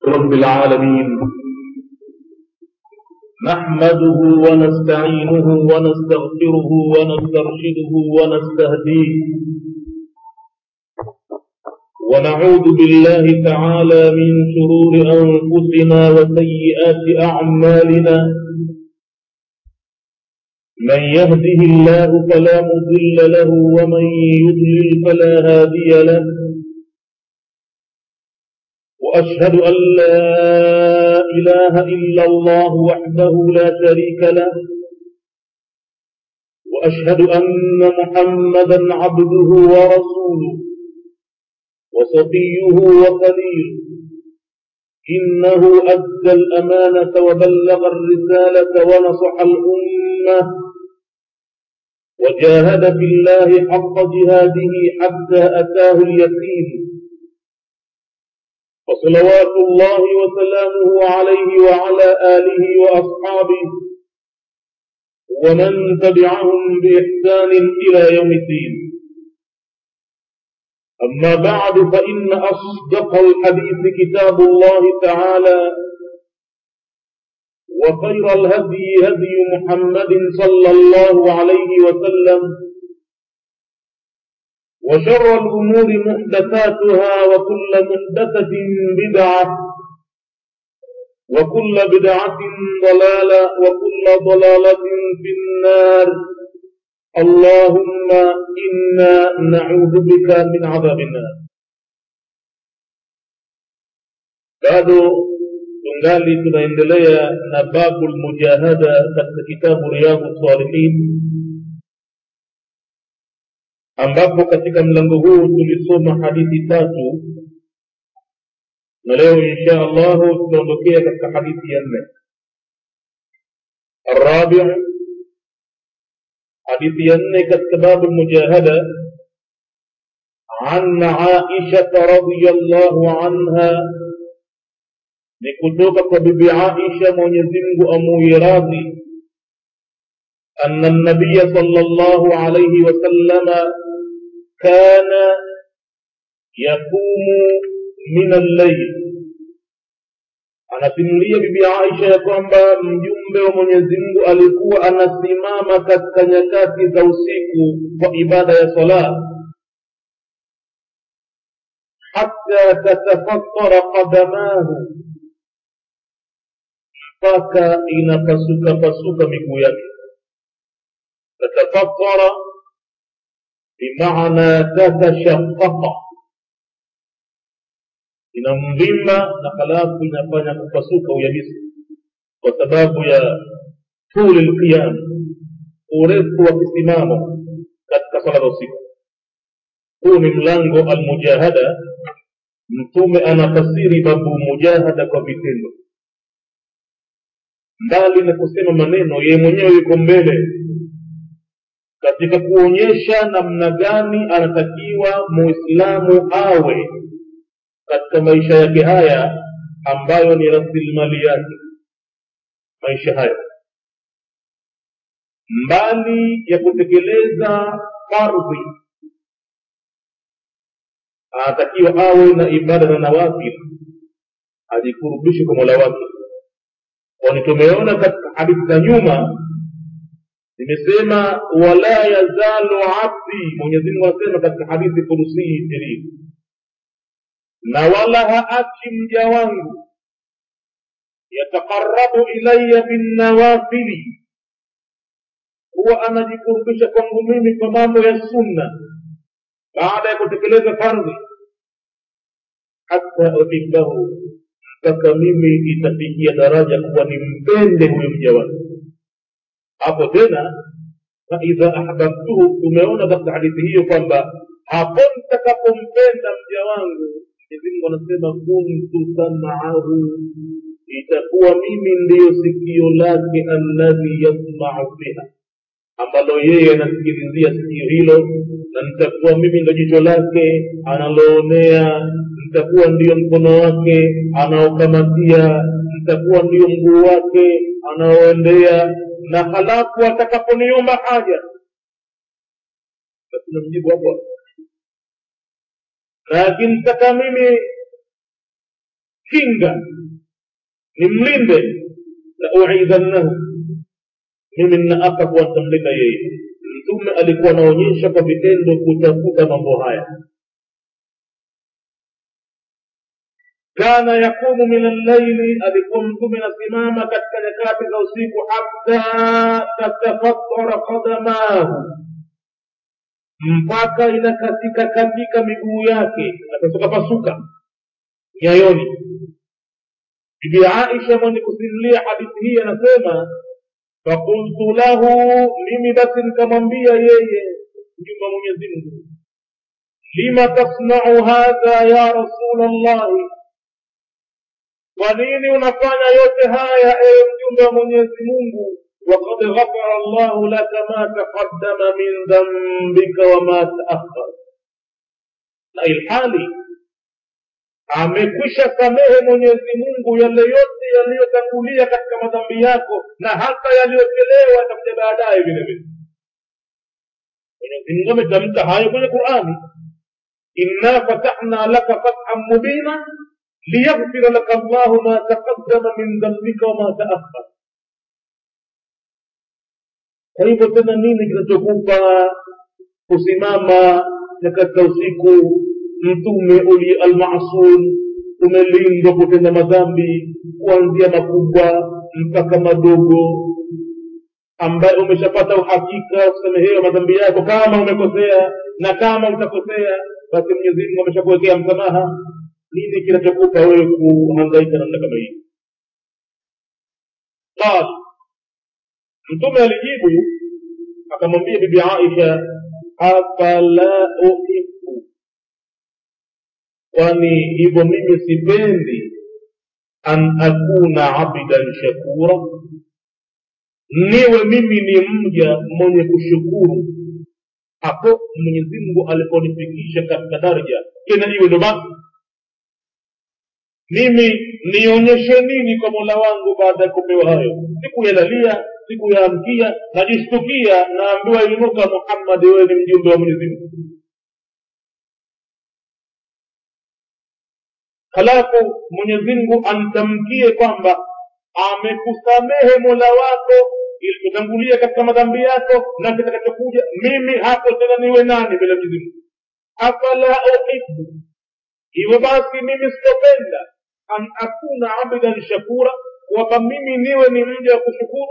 رب العالمين نحمده ونستعينه ونستغفره ونسترشده ونستهديه ونعوذ بالله تعالى من شرور أنفسنا وسيئات أعمالنا من يهده الله فلا مضل له ومن يضلل فلا هادي له وأشهد أن لا إله إلا الله وحده لا شريك له وأشهد أن محمدا عبده ورسوله وصفيه وخليل إنه أدى الأمانة وبلغ الرسالة ونصح الأمة وجاهد في الله حق جهاده حتى أتاه اليقين وصلوات الله وسلامه عليه وعلى آله وأصحابه ومن تبعهم بإحسان إلى يوم الدين أما بعد فإن أصدق الحديث كتاب الله تعالى وخير الهدي هدي محمد صلى الله عليه وسلم وشر الأمور محدثاتها وكل محدثة بدعة وكل بدعة ضلالة وكل ضلالة في النار اللهم إنا نعوذ بك من عذاب النار bado tungali tunaendelea na babu lmujahada katika kitabu riyadhu salihin ambapo katika mlango huu tulisoma hadithi tatu na leo insha allahu tunaondokea katika hadithi ya nne الرابع حديث ينك كتاب المجاهدة عن عائشة رضي الله عنها لكتوك ببي عائشة من يزنگ أمو راضي أن النبي صلى الله عليه وسلم كان يقوم من الليل anasimulia bibi aisha ya kwamba mjumbe wa mwenyezi mungu alikuwa anasimama katika nyakati za usiku kwa ibada ya sala hata tatafattara qadamahu mpaka inapasuka pasuka miguu yake tatafattara bimaana tatashaqaqa inamvimba na halafu inafanya kupasuka uyabisi kwa sababu ya tuli lqiyam urefu wa kisimamo katika sala za usiku huu ni mlango almujahada mtume anafasiri babu mujahada kwa vitendo mbali na kusema maneno yeye mwenyewe yuko mbele katika kuonyesha namna gani anatakiwa muislamu awe katika maisha yake haya ambayo ni rasilimali yake maisha hayo mbali ya kutekeleza fardhi anatakiwa awe na ibada na nawafil ajikurubishe kwa mola wake kwani tumeona katika hadithi za nyuma nimesema wala yazalu abdi mwenyezimungu anasema katika hadithi kurusii sherifu na wala haachi mja wangu yataqarabu ilaya binnawafili huwa anajikurubisha kwangu mimi kwa mambo ya sunna baada ya kutekeleza fardhi hata uhibbahu mpaka mimi itafikia daraja kuwa nimpende huyo mja wangu hapo tena faidha ahbabtuhu tumeona katika hadithi hiyo kwamba hapo nitakapompenda mja wangu Mwenyezi Mungu anasema kuntu sam'ahu, itakuwa mimi ndiyo sikio lake alladhi yasma'u biha, ambalo yeye anasikilizia sikio hilo, na nitakuwa mimi ndo jicho lake analoonea, nitakuwa ndiyo mkono wake anaokamatia, nitakuwa ndiyo mguu wake anaoendea, na halafu atakaponiomba haja basi namjibu hapo na akimtaka mimi kinga nimlinde la uidhannahu mimi ninaapa kuwa nitamlinda yeye mtume alikuwa anaonyesha kwa vitendo kutafuta mambo haya kana yakumu min allaili alikuwa mtume anasimama katika nyakati za usiku hata tatafattara qadamahu mpaka inakatika katika miguu yake napasuka pasuka nyayoni bibi aisha mwenye kusimulia hadithi hii anasema fakultu lahu mimi basi nikamwambia yeye mjumba mwenyezi mungu lima tasnau hadha ya rasul llahi kwa nini unafanya yote haya ewe mjumbe wa mwenyezi mungu وقد غفر الله لك ما تقدم من ذنبك وما تأخر na ilhali amekwisha samehe mwenyezi mungu yale yote yaliyotangulia katika madhambi yako na hata yaliyochelewa yatakuja baadaye vile vile mwenyezi mungu ametamka hayo kwenye qurani inna fatahna laka fathan mubina liyaghfira laka llahu ma taqaddama min dhambika wama taakhar kwa hivyo tena nini kinachokupa kusimama nyakati za usiku mtume uli almasum umelindwa kutenda madhambi kuanzia makubwa mpaka madogo ambaye umeshapata uhakika wa kusamehewa madhambi yako kama umekosea na kama utakosea basi mwenyezi mungu ameshakuwekea msamaha nini kinachokupa wewe kuhangaika namna kama hii qala mtume alijibu akamwambia bibi aisha afala uhibu kwani hivyo mimi sipendi an akuna abdan shakura niwe mimi ni mja mwenye kushukuru hapo mwenyezi mungu aliponifikisha katika daraja tena iwe ndo basi mimi nionyeshe nini kwa mola wangu baada ya kupewa hayo sikuyalalia sikuyaamkia najishtukia naambiwa inuka muhammadi wewe ni mjumbe wa mwenyezi mungu halafu mwenyezi mungu amtamkie kwamba amekusamehe mola wako ilivyotangulia katika madhambi yako na kitakachokuja mimi hapo tena niwe nani mbele ya mwenyezi mungu afala uhibu hivyo basi mimi sitopenda an akuna abdan shakura kwamba mimi niwe ni mja wa kushukuru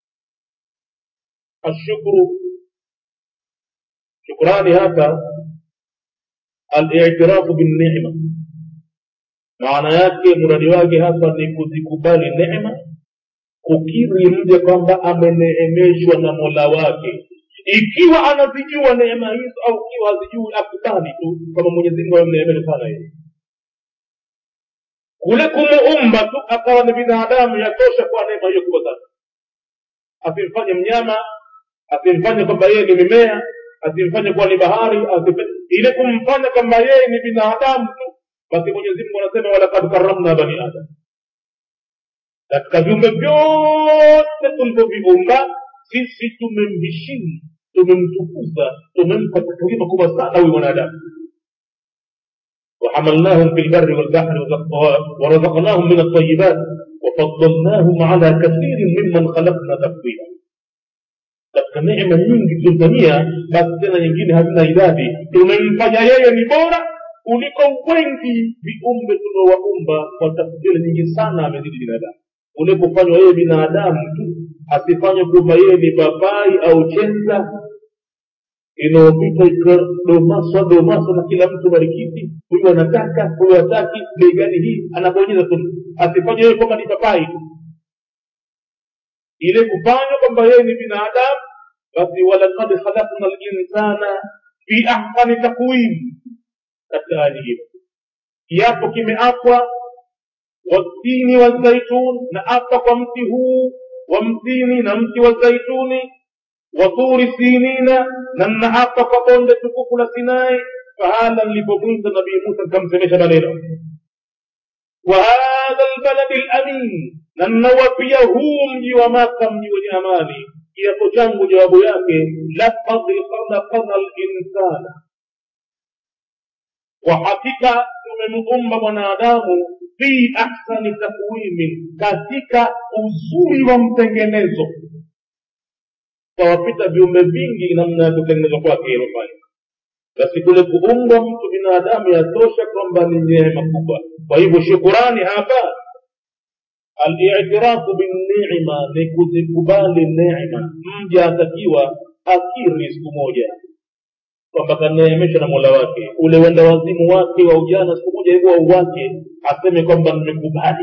ashukuru shukrani hapa alitirafu binnima maana yake mradi wake hapa ni kuzikubali neema kukiri mja kwamba ameneemeshwa na mola wake ikiwa anazijua neema hizo au ikiwa hazijui akubali tu kwamba mwenyezi mungu amemneemesha sana yeye kule kumuumba tu akawa ni binadamu yatosha kwa neema hiyo kubwa sana asimfanye mnyama asimfanye kwamba yeye ni mimea asimfanye kuwa ni bahari ile kumfanya kwamba yeye ni binadamu tu basi mwenyezi mungu anasema walakad karamna bani adam katika viumbe vyote tulivyoviumba sisi tumemheshimu tumemtukuza tumempa takrima kubwa sana huyu mwanadamu وحملناهم في البر والبحر ورزقناهم من الطيبات وفضلناهم على كثير ممن خلقنا تفضيلا katika neema nyingi tulizofanyia basi tena nyingine hazina idadi tumemfanya yeye ni bora kuliko wengi viumbe tuliowaumba kwa tafdili nyingi sana amezidi binadamu ule kufanywa yeye binadamu tu asifanywe kwamba yeye ni babai au chenza inayopita ikadomaswa domaswa na kila mtu marikiti huyu anataka huyu hataki bei gani hii anabonyeza tu asifanye yeye kwamba ni papai tu ile kufanywa kwamba yeye ni binadamu basi walakad khalakna linsana fi ahsani takwim katika hali hiyo kiapo kimeapwa watini wazaitun na apa kwa mti huu wa mtini na mti wa zaituni waturi sinina na nnaapa kwa bonde tukufu la sinai fahala nilipomwita nabii musa nikamsemesha maneno وهذا البلد الأمين na ninawapia huu mji wa maka mji wenye amani kiapo changu jawabu yake lakad khalaqana linsana kwa hakika tumemuumba mwanadamu fi ahsani takwimin katika uzuri wa mtengenezo kawapita viumbe vingi namna ya kutengenezwa kwake ilofanya basi kule kuumbwa mtu binadamu yatosha kwamba ni neema kubwa kwa hivyo shukurani hapa alitirafu binnima ni kuzikubali neema mja atakiwa akiri siku moja kwamba kaneemeshwa na mola wake ule wenda wazimu wake wa ujana siku moja hivyo auwake aseme kwamba nimekubali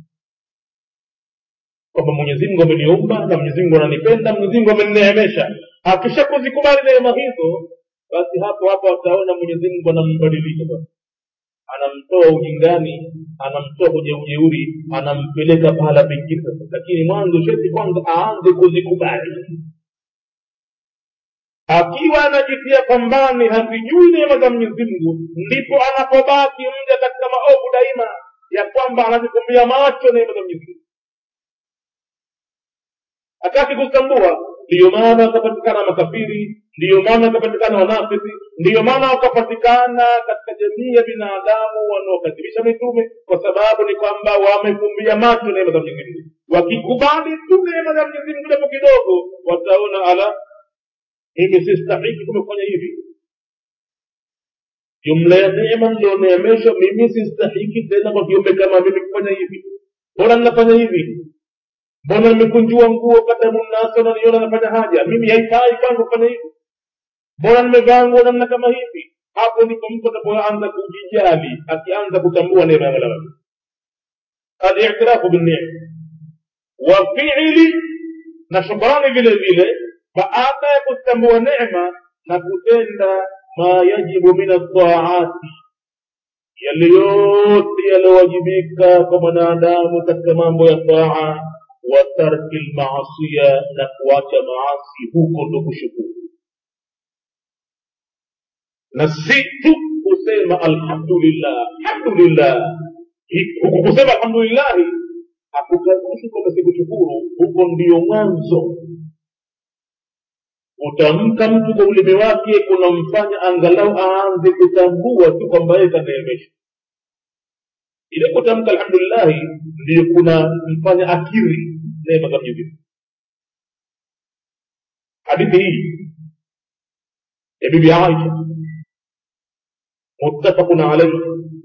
kwamba mwenyezi mungu ameniumba na mwenyezi mungu ananipenda mwenyezi mungu amenineemesha akisha kuzikubali neema hizo basi hapo hapo ataona mwenyezi mungu anambadilisha sasa anamtoa ujingani anamtoa kwenye ujeuri anampeleka pahala pengine sasa lakini mwanzo sheti kwanza aanze kuzikubali akiwa anajitia pambani hazijui neema za mwenyezi mungu ndipo anapobaki mja katika maovu daima ya kwamba anazifumbia macho neema za mwenyezi mungu hataki kuzitambua ndiyo maana wakapatikana makafiri ndiyo maana wakapatikana wanafiki ndiyo maana wakapatikana katika jamii ya binadamu wanaokadhibisha mitume kwa sababu ni kwamba wamefumbia macho neema za mwenyezi mungu wakikubali tu neema za mwenyezi mungu japo kidogo wataona ala mimi sistahiki kumefanya hivi jumla ya neema nilioneemeshwa mimi sistahiki tena kwa kiumbe kama mimi kufanya hivi mbona ninafanya hivi mbona nimekunjua nguo kadamu nasa naniona nafanya haja mimi haifai kwangu kufanya hivi mbona nimevaa nguo namna kama hivi hapo ndipo mtu atakapoanza kujijali akianza kutambua neema ya mola wake alitirafu binnema wa fiili na shukrani vile vile baada ya kutambua neema na kutenda ma yajibu min altaati yale yote yaliyowajibika kwa mwanadamu katika mambo ya taa wa tarki lmaasiya na kuacha maasi huko ndo kushukuru na si tu kusema alhamdulillah alhamdulillah huku kusema alhamdulillahi hakukaruhusu kwamba sikushukuru huko ndio mwanzo kutamka mtu kwa ulimi wake kunamfanya angalau aanze kutambua tu kwamba yeye kaneemesha ile kutamka alhamdulillahi ndiyo kunamfanya akiri neema za mwenyezi mungu hadithi hii ya bibi aisha muttafaqun alaihi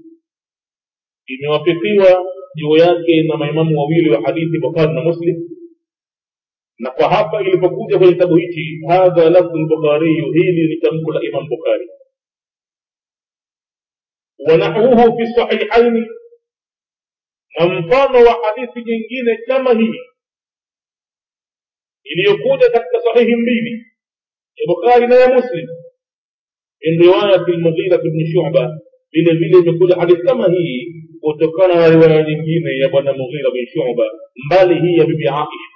imewafikiwa juu yake na maimamu wawili wa hadithi bukhari na muslim na kwa hapa ilipokuja kwenye kitabu hichi hadha lafdhu lbukhariyu hili ni tamko la imam bukhari wanahwuhu fi sahihaini na mfano wa hadithi nyingine kama hii iliyokuja katika sahihi mbili ya bukhari na ya muslim min riwayati lmughira bni shuba vile vile imekuja hadithi kama hii kutokana na riwaya nyingine ya bwana mughira bin shuba mbali hii ya bibi aisha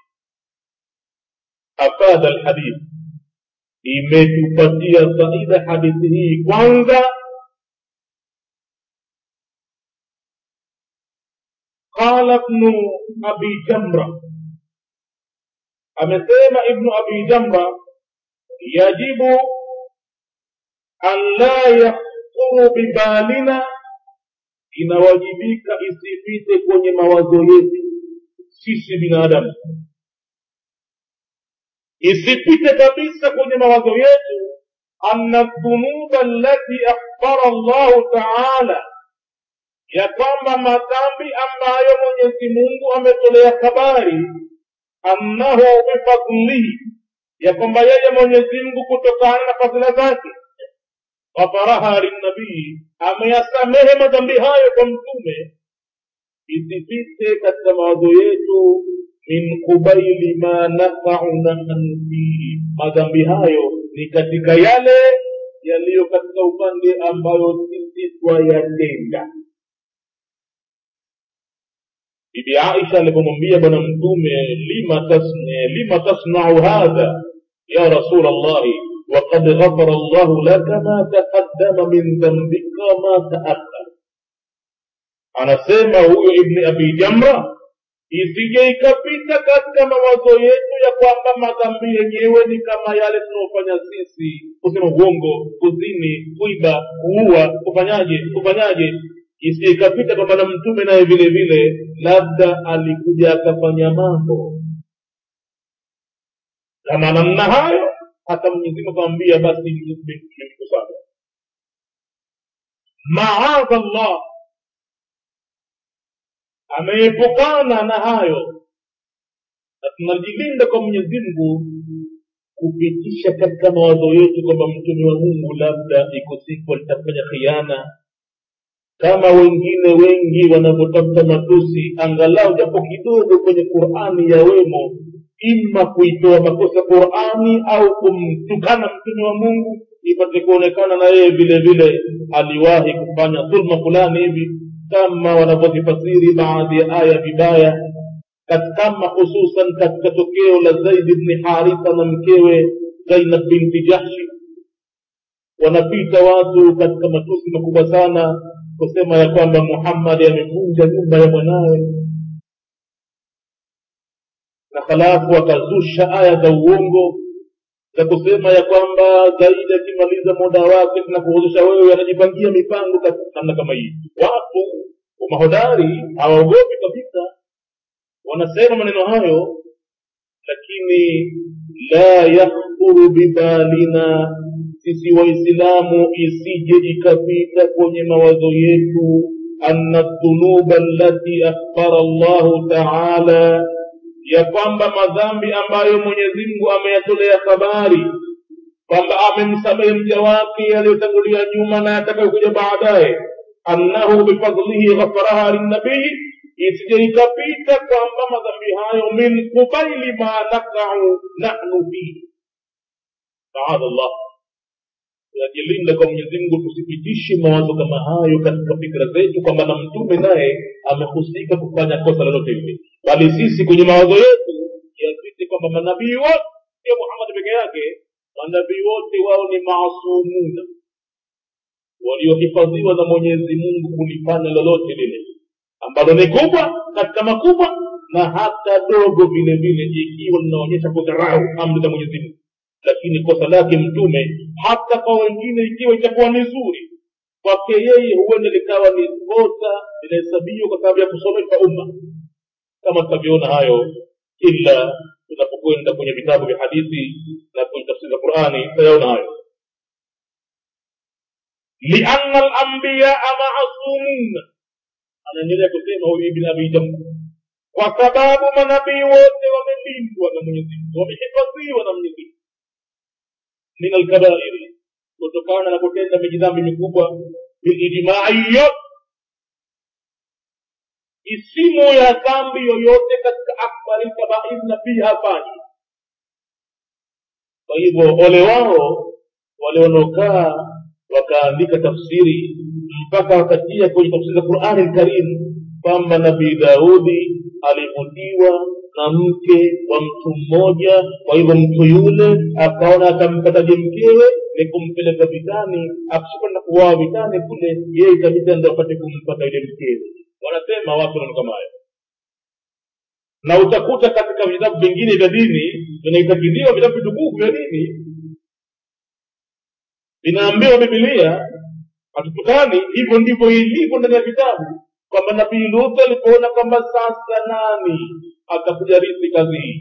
afadha alhadith imetupatia faida hadithi hii kwanza qala ibnu abi jamra amesema ibnu abi jamra yajibu an la yakhuru bibalina inawajibika isipite kwenye mawazo yetu sisi binadamu isipite kabisa kwenye mawazo yetu anna dhunuba allati akhbara llahu taala ya kwamba madhambi ambayo mwenyezi mungu ametolea habari annahu bifadlihi ya kwamba yeye mwenyezi mungu kutokana na fadhila zake ghafaraha linnabii ameyasamehe madhambi hayo kwa mtume isipite katika mawazo yetu min kubaili ma nafauna fihi madhambi hayo ni katika yale yaliyo katika upande ambayo sisi twayatenda bibi aisha alipomwambia bwana mtume lima tasne lima tasnau hadha ya rasul llahi وقد غفر الله لك ما تقدم من ذنبك وما تأخر anasema huyo ibni abi jamra isije ikapita katika mawazo yetu ya kwamba madhambi yenyewe ni kama yale tunaofanya sisi kusema uongo kuzini kuiba kuua kufanyaje kufanyaje isije ikapita kwamba na mtume naye vile vile labda alikuja akafanya mambo kama namna hayo hata mwenyezi mungu akamwambia basi nimekukusanya maadha llah ameepukana na hayo na tunajilinda kwa mwenyezi mungu kupitisha katika mawazo yetu kwamba mtume wa mungu labda iko siku alitafanya khiana kama wengine wengi wanavyotafuta matusi angalau japo kidogo kwenye qurani yawemo ima kuitoa makosa qurani au kumtukana mtume wa mungu ipate kuonekana na yeye vile vile aliwahi kufanya dhulma fulani hivi kama wanavyozifasiri baadhi ya aya vibaya kama hususan katika tokeo la zaidi bni haritha na mkewe zainab binti jahshi wanapita watu katika matusi makubwa sana kusema ya kwamba muhammadi amevunja nyumba ya mwanawe na halafu akazusha aya za uongo za kusema ya kwamba zaidi akimaliza muda wake tunakuhuzusha wewe anajipangia mipango namna kama hii watu mahodari hawaogopi kabisa wanasema maneno hayo lakini la yakhdhuru bibalina sisi waislamu isije ikapita kwenye mawazo yetu anna dhunuba allati akhbara llahu taala ya kwamba madhambi ambayo mwenyezi mungu ameyatolea habari kwamba amemsamehe mja wake yaliyotangulia nyuma na yatakayokuja baadaye annahu bifadlihi ghafaraha linnabii isije ikapita kwamba madhambi hayo min kubaili ma nakau nahnu fihi maadha llah tunajilinda kwa mwenyezi mungu tusipitishe mawazo kama hayo katika fikra zetu kwamba na mtume naye amehusika kufanya kosa lolote lile bali sisi kwenye mawazo yetu yazidi kwamba manabii wote sio muhammad peke yake manabii wote wao ni maasumuna waliohifadhiwa na mwenyezi mungu kulifanya lolote lile ambalo ni kubwa katika makubwa na hata dogo vile vile ikiwa linaonyesha kudharau amri za mwenyezi mungu lakini kosa lake mtume hata kwa wengine ikiwa itakuwa ni zuri kwake yeye huenda likawa ni kosa linahesabiwa kwa sababu ya kusomesha umma kama tutavyoona hayo ila tunapokwenda kwenye vitabu vya hadithi na kwenye tafsiri za qurani tutayaona hayo lianna lambiyaa maasumuna anaendelea kusema huyu ibn abi jamra kwa sababu manabii wote wamelindwa na mwenyezi mungu wamehifadhiwa na mwenyezi mungu min alkabairi kutokana na kutenda mijidhambi mikubwa bilijmai yote isimu ya dhambi yoyote katika akbari kabair na pia hafanyi kwa hivyo ole wao wale wanaokaa wakaandika tafsiri mpaka wakatia kwenye tafsiri za qurani lkarimu kwamba nabii daudi alivutiwa na mke wa mtu mmoja kwa hivyo mtu yule akaona atampataje mkewe ni kumpeleka vitani akishakwenda kuwaa vitani kule yeye itabidi ndo apate kumpata yule mkewe wanasema watu nano kama hayo na utakuta katika vitabu vingine vya dini vinaitakidhiwa vitabu vitukufu vya dini vinaambiwa bibilia hatutukani hivyo ndivyo ilivyo ndani ya vitabu kwamba nabii lutu alipoona kwamba sasa nani atakuja rithi kazi hii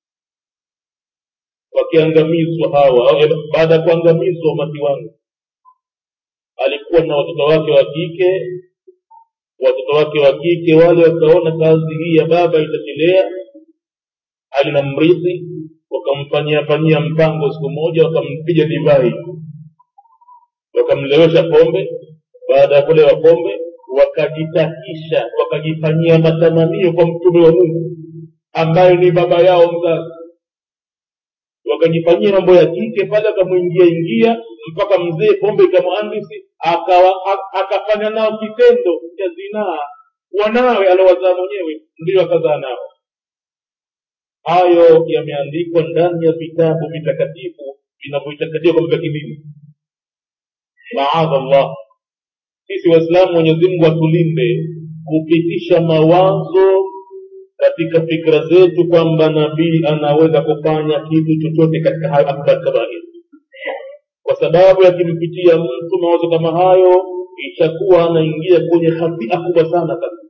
wakiangamizwa hawa baada ya kuangamizwa umati wangu alikuwa na watoto wake wa kike watoto wake wa kike wale wakaona kazi hii ya baba itachelea alina mrithi wakamfanyia fanyia mpango siku moja wakampiga divai wakamlewesha pombe baada ya kulewa pombe wakajitakisha wakajifanyia matamanio kwa mtume wa mungu ambaye ni baba yao mzazi wakajifanyia mambo ya kike pale akamwingia ingia mpaka mzee pombe ikamwandisi akafanya nao kitendo cha zinaa wanawe aliowazaa mwenyewe ndio akazaa nao hayo yameandikwa ndani ya vitabu vitakatifu vinavyoitakatiwa kwamba vya kidini maadha llah sisi waislamu mwenyezi mungu atulinde kupitisha mawazo katika fikra zetu kwamba nabii anaweza kufanya kitu chochote katika hayo akbar kabair kwa sababu yakimpitia mtu mawazo kama hayo itakuwa anaingia kwenye hatia kubwa sana kabisa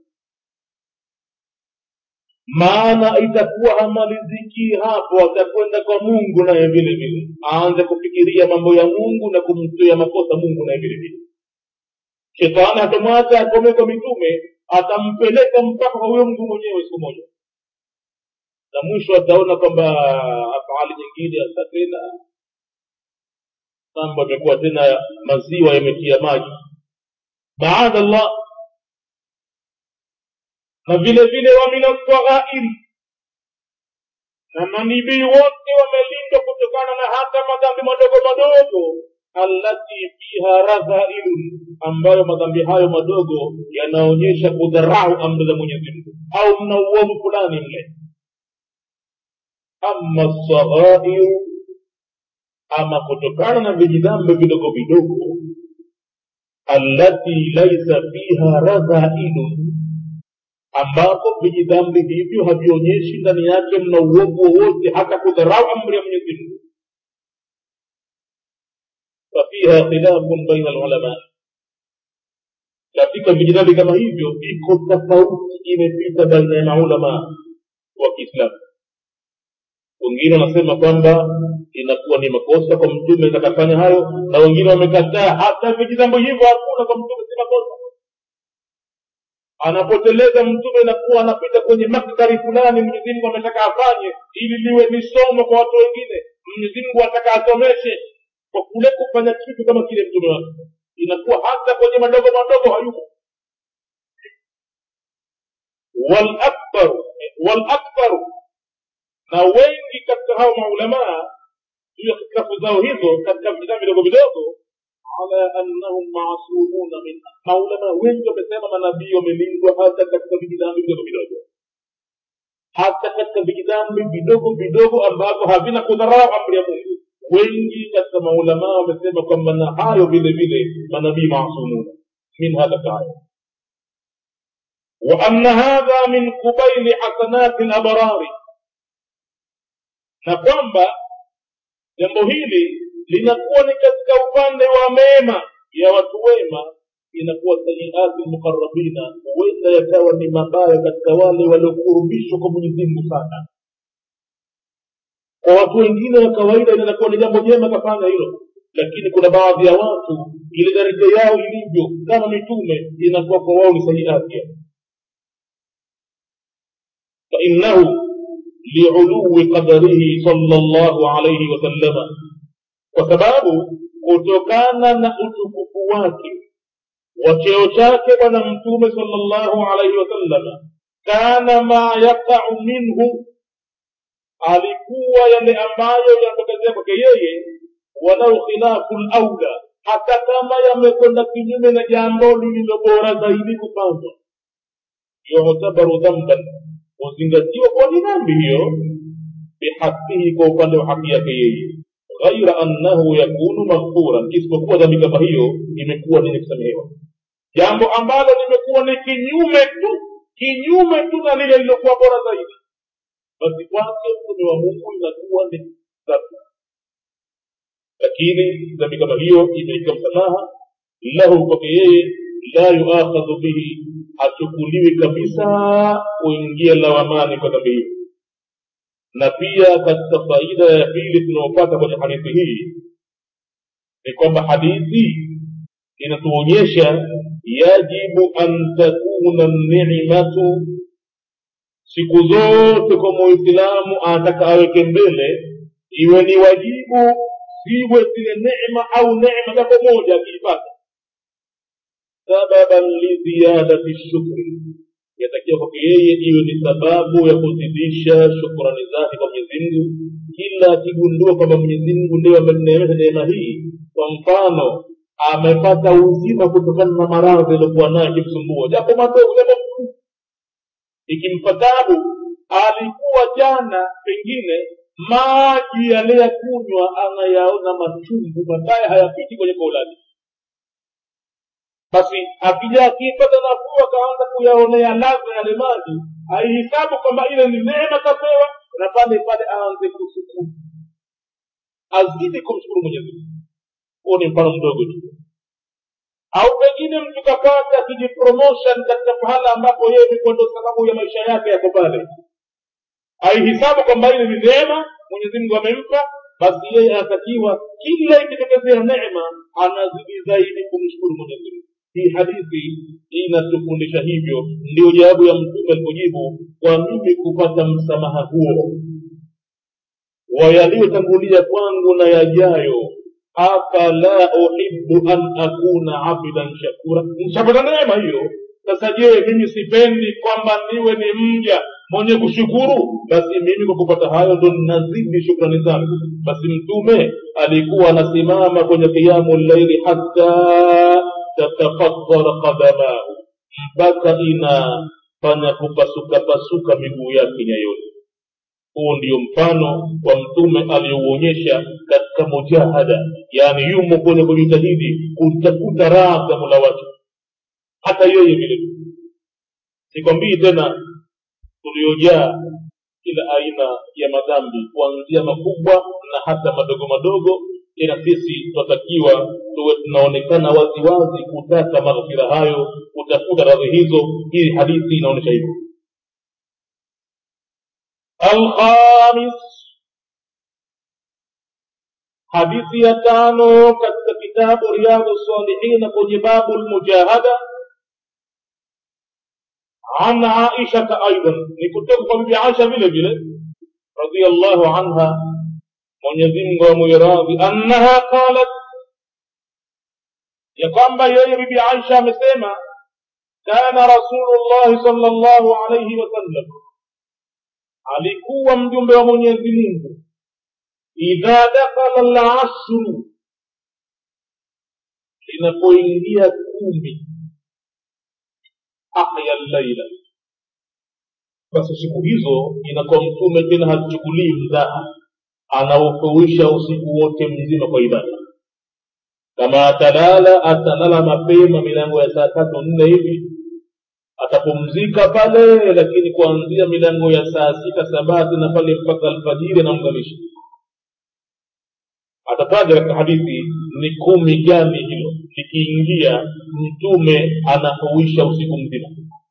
maana itakuwa hamaliziki hapo atakwenda kwa mungu naye vile vile aanze kufikiria mambo ya mungu na kumtia makosa mungu naye vile vile shetani hatamwacha akome kwa mitume atampeleka mpaka kwa huyo mtu mwenyewe siku moja na mwisho ataona kwamba afali nyingine hasa tena mambo yamekuwa tena maziwa yametia maji baada allah na vile vile wa min alsaghairi na manibii wote wamelindwa kutokana na hata madhambi madogo madogo allati fiha radhailun ambayo madhambi hayo madogo yanaonyesha kudharau amri za mwenyezi mungu au mna uovu fulani mle ama saghairu ama kutokana na vijidhambi vidogo vidogo allati laisa fiha radhailun ambapo vijidhambi hivyo havionyeshi ndani yake mna uovu wowote hata kudharau amri ya mwenyezi mungu fafiha khilafun baina alulama katika vijidhambi kama hivyo iko tofauti imepita baina ya maulama wa kiislamu wengine wanasema kwamba inakuwa ni makosa kwa mtume atakafanya hayo na wengine wamekataa hata vijidhambi hivyo hakuna kwa mtume si makosa anapoteleza mtume inakuwa anapita kwenye maktari fulani mwenyezi mungu ametaka afanye ili liwe ni somo kwa watu wengine mwenyezi mungu anataka asomeshe kwa kule kufanya kitu kama kile mtume wake inakuwa hata kwenye madogo madogo hayuko walakbaru walakbaru na wengi katika hao maulamaa juu ya hitilafu zao hizo katika vitabu vidogo vidogo ala annahum masumuna min maulama wengi wamesema manabii wamelindwa hata katika vijidhambi vidogo vidogo hata katika vijidhambi vidogo vidogo ambavyo havina kudharau amri ya mungu wengi katika maulama wamesema kwamba na hayo vile vile manabii masumuna min hadha taala وأن هذا من قبيل حسنات الأبرار na kwamba jambo hili linakuwa ni katika upande wa mema ya watu wema inakuwa sayiati lmuqarabina huenda yakawa ni mabaya katika wale waliokurubishwa kwa mwenyezi mungu sana kwa watu wengine wa kawaida inakuwa ni jambo jema kafanya hilo lakini kuna baadhi ya watu ile daraja yao ilivyo kama mitume inakuwa kwa wao ni sayiati fainnahu liului qadarihi sallallahu alayhi wasallama kwa sababu kutokana na utukufu wake wa cheo chake bwana mtume sallallahu alayhi wasallama kana ma yaqau minhu alikuwa yale ambayo yanatokezea kwake yeye walau khilafu laula hata kama yamekwenda kinyume na jambo lililo bora zaidi kufanywa yutabaru dhamban huzingatiwa kuwa ni dhambi hiyo bihaqihi kwa upande wa haki yake yeye ghaira annahu yakunu maghfuran isipokuwa dhambi kama hiyo imekuwa ni kusamehewa jambo ambalo limekuwa ni kinyume tu kinyume tu na lile lilokuwa bora zaidi basi kwake mtume wa mungu inakuwa ni dhambi lakini dhambi kama hiyo imeika msamaha lahu kwake yeye la yuakhadhu bihi hachukuliwi kabisa kuingia lawamani kwa dhambi hiyo na pia katika faida ya pili tunayopata kwenye hadithi hii ni kwamba hadithi inatuonyesha yajibu an takuna nimatu siku zote kwa muislamu anataka aweke mbele iwe ni wajibu ziwe zile neema au neema japo moja akiipata sababan liziyadati shukri yatakiwa kwake yeye iwe ni sababu ya kuzidisha shukrani zake kwa mwenyezi mungu kila akigundua kwamba mwenyezi mungu ndio amemneemesha neema hii kwa mfano amepata uzima kutokana na maradhi aliokuwa nayo akimsumbua japo madogo japo mkuu ikimpa tabu alikuwa jana pengine maji aliyakunywa anayaona machungu mabaya hayapiti kwenye koo lake basi akija akipata nafuu akaanza kuyaonea ladha yale maji aihisabu kwamba ile ni neema kapewa na pale pale aanze kushukuru azidi kumshukuru mwenyezi mungu huo ni mfano mdogo tu au pengine mtu kapata kijipromotion katika pahala ambapo yeye ilikuwa ndo sababu ya maisha yake yako pale aihisabu kwamba ile ni neema mwenyezi mungu amempa basi yeye anatakiwa kila ikitokezea neema anazidi zaidi kumshukuru mwenyezi mungu hii hadithi inatufundisha hivyo ndio jawabu ya mtume alipojibu kwa mimi kupata msamaha huo wa yaliyotangulia kwangu na yajayo afala uhibu an akuna abdan shakura nishapata neema hiyo sasa je mimi sipendi kwamba niwe ni mja mwenye kushukuru basi mimi kwa kupata hayo ndo ninazidi shukrani zangu basi mtume alikuwa anasimama kwenye qiyamu llaili hatta tatafadhara qadamahu mpaka inafanya kupasukapasuka miguu yake nyayoni huu ndio mfano wa mtume aliyouonyesha katika mujahada yaani yumo kwenye kujitahidi kutafuta raha za mola wake hata yeye vile sikwambii tena tuliojaa kila aina ya madhambi kuanzia makubwa na hata madogo madogo ila sisi tunatakiwa tuwe tunaonekana waziwazi kutaka maghfira hayo kutafuta radhi hizo hii hadithi inaonyesha hivyo alkhamis hadithi ya tano katika kitabu riyadhu salihina kwenye babu lmujahada عن عائشة أيضا نكتب بيبي عائشة vile vile رضي الله عنها Mwenyezi Mungu amuiradhi annaha qalat ya kwamba yeye bibi Aisha amesema kana Rasulullah sallallahu alayhi wasallam alikuwa mjumbe wa Mwenyezi Mungu idha dakhala al-ashru linapoingia kumi ahya al-laila basi siku hizo inakuwa mtume tena hachukulii mzaha anaufuisha usiku wote mzima kwa ibada kama atalala atalala mapema milango ya saa tatu nne hivi atapumzika pale lakini kuanzia milango ya saa sita sabati na pale mpaka alfajiri anaunganisha atataja katika hadithi ni kumi gani hilo likiingia mtume anahuisha usiku mzima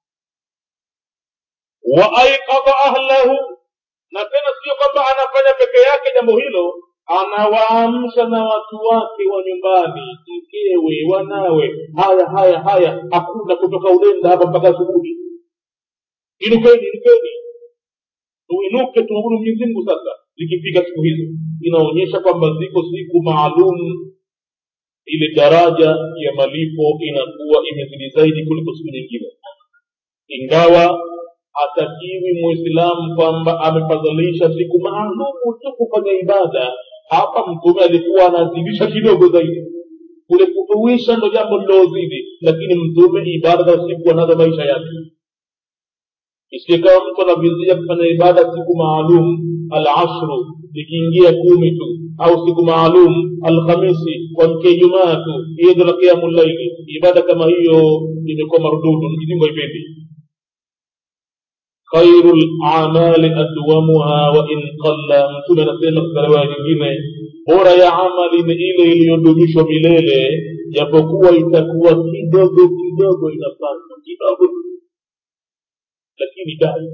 wa aikadha ahlahu na tena sio kwamba anafanya peke yake jambo hilo anawaamsha na watu wake wa nyumbani mkewe wanawe haya haya haya hakuna kutoka ulenda hapa mpaka asubuhi inukeni inukeni tuinuke tumwabudu mwenyezi mungu sasa zikifika siku hizo inaonyesha kwamba ziko siku maalum ile daraja ya malipo inakuwa imezidi zaidi kuliko siku nyingine ingawa hatakiwi muislamu kwamba amefadhilisha siku maalumu tu kufanya ibada hapa mtume alikuwa anazidisha kidogo zaidi kule kutuisha ndo jambo lilozidi lakini mtume ibada za siku anazo maisha yake isikawa mtu anavizia kufanya ibada siku maalum alashru ikiingia kumi tu au siku maalum alhamisi kuamkia ijumaa tu hiyo ndo la kiamu llaili ibada kama hiyo imekuwa marududu mjizimbo ipendi khairu lamali adwamuha wain qalla mtume anasema katika riwaya nyingine bora ya amali ni ile iliyodumishwa milele japokuwa itakuwa kidogo kidogo inafanywa kidogo lakini dai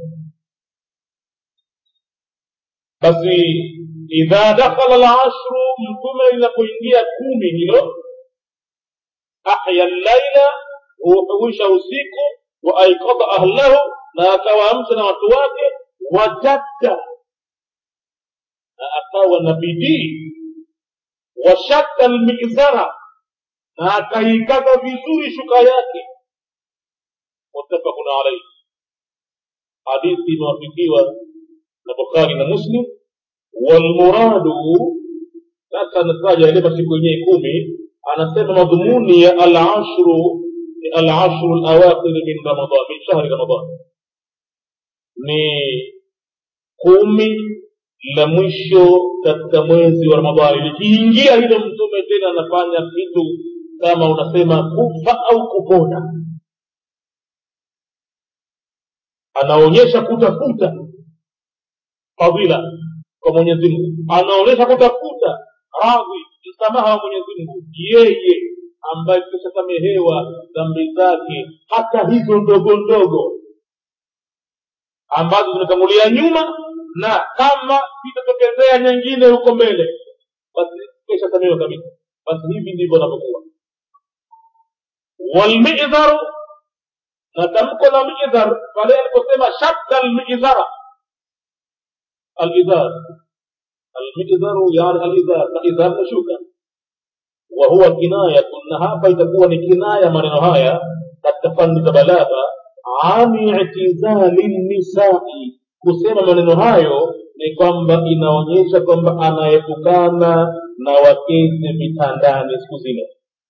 basi idha dakhala lashru mtume linapoingia kumi hilo ahya llaila huhuisha usiku wa aikadha ahlahu na akawaamsha na watu wake wajadda na akawa na bidii washadda almizara na akaikaza vizuri shuka yake muttafaqun alaihi hadithi imewafikiwa na bukhari na muslim walmuradu sasa anataja yale masiku yenyewe kumi anasema madhumuni ya alashru ni alashru alawakhir min ramadan min shahri ramadan ni kumi la mwisho katika mwezi wa ramadhani likiingia hilo mtume tena anafanya kitu kama unasema kufa au kupona anaonyesha kutafuta fadhila kwa mwenyezi mungu anaonyesha kutafuta radhi msamaha wa mwenyezi mungu yeye ambaye kishasamehewa dhambi zake hata hizo ndogo ndogo ambazo zimetangulia nyuma na kama itatokezea nyingine huko mbele basi kishasamehewa kabisa basi hivi ndivyo anavyokuwa walmidharu na tamko la midhar pale aliposema shadda almidhara alidhar almidharu yani alidhar na idhar na shuka وهو كناية نهابا تكون كناية من هايا التفند بلاغة عن اعتزال النساء kusema maneno hayo ni kwamba inaonyesha kwamba anaepukana na wakeze vitandani siku zile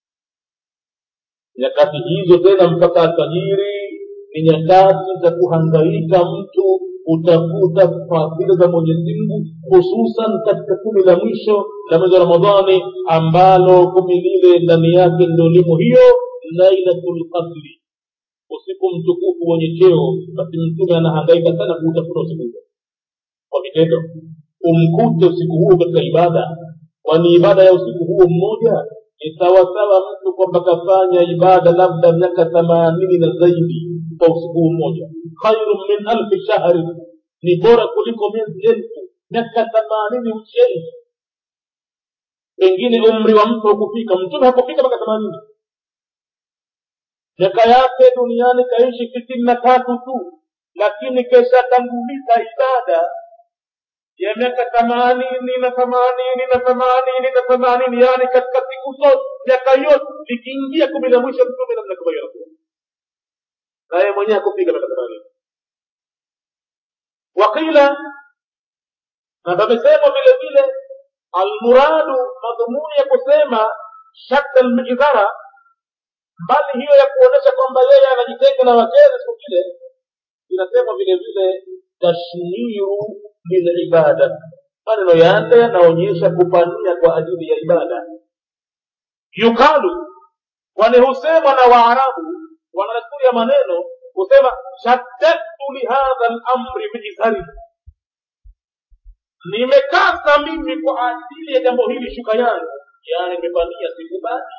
nyakati hizo tena mpaka alfajiri ni nyakati za kuhangaika mtu kutafuta fadhila za mwenyezi mungu hususan katika kumi la mwisho la mwezi wa ramadhani ambalo kumi lile ndani yake ndo limo hiyo lailatul qadri usiku mtukufu wenye cheo basi mtume anahangaika sana kuutafuta usiku huo kwa vitendo umkute usiku huo katika ibada kwani ibada ya usiku huo mmoja ni sawasawa mtu kwamba kafanya ibada labda miaka themanini na zaidi kwa usiku huu mmoja khairu min alfi shahri ni bora kuliko miezi elfu miaka themanini ucheni pengine umri wa mtu hakufika mtume hakufika mpaka themanini miaka yake duniani kaishi sitini na tatu tu lakini keshatanguliza ibada ya miaka themanini na themanini na themanini na themanini yani katika siku zote miaka yote likiingia kumi la mwisho mtume namna kama hiyo anakuwa naye mwenyewe hakufika miaka themanini wakila na pamesemwa vile vile almuradu madhumuni ya kusema shadda almidhara mbali hiyo ya kuonyesha kwamba yeye anajitenga na wakeze siku vile inasemwa vile vile tashmiru lilibada maneno yake yanaonyesha kupania kwa ajili ya ibada yukalu kwani husemwa na waarabu wananakuri ya maneno husema shaddadtu lihadha lamri biizhari nimekasa mimi kwa ajili ya jambo hili shuka yangu yaani nimepania sikubali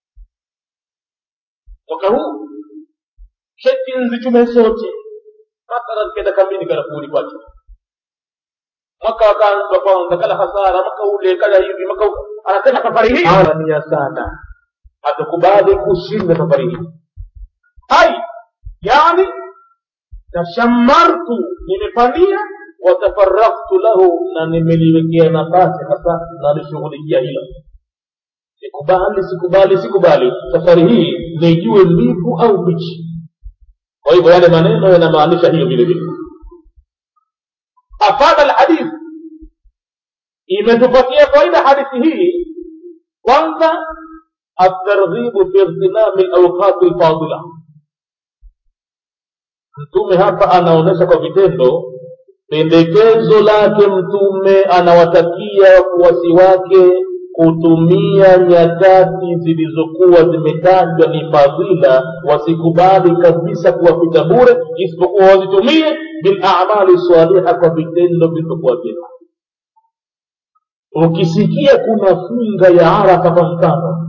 mwaka huu sheti nzichume sote mathalan kenda kambini karafuni kwake mwaka wakaanza kwanza kala hasara mwaka ule kala hivi mwaka anasema safari hii ania sana hatukubali kushinda safari hii hai yani tashamartu nimepania watafaraktu lahu na nimeliwekea nafasi hasa nalishughulikia hilo sikubali sikubali sikubali safari hii nijue mbivu au mbichi kwa hivyo yale maneno yanamaanisha hiyo vile vile afada alhadith imetupatia faida hadithi hii kwanza الترغيب في اغتنام الاوقات الفاضله mtume hapa anaonyesha kwa vitendo pendekezo lake mtume anawatakia wafuasi wake kutumia nyakati zilizokuwa zimetajwa ni fadhila wasikubali kabisa kuwapita bure isipokuwa wazitumie bilamali saliha kwa vitendo vilivyokuwa vyema ukisikia kuna funga ya arafa kwa mfano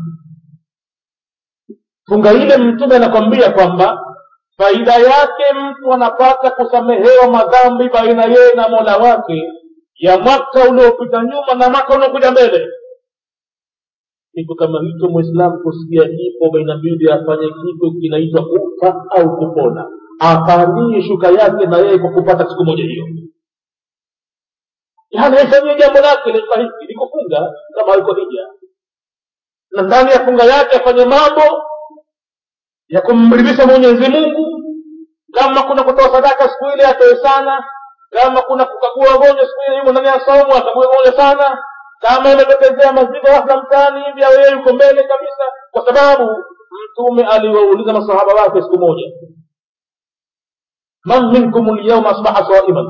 funga ile mtume anakwambia kwamba faida yake mtu anapata kusamehewa madhambi baina yeye na mola wake ya mwaka uliopita nyuma na mwaka unaokuja mbele kitu kama hicho mwislamu kusikia kifo baina mbili afanye kitu kinaitwa kufa au kupona apanie shuka yake na yeye kwa kupata siku moja hiyo yaani aifanyie jambo lake listahiki ni kufunga kama haiko hija na ndani ya funga yake afanye mambo ya kumridhisha mwenyezi mungu kama kuna kutoa sadaka siku ile atoe sana kama kuna kukagua wagonjwa siku ile yumo ndani ya saumu akague wagonjwa sana kama imetokezea mazigo hasa mtaani hivi au yeye yuko mbele kabisa kwa sababu mtume aliwauliza masahaba wake siku moja man minkum lyauma asbaha saiman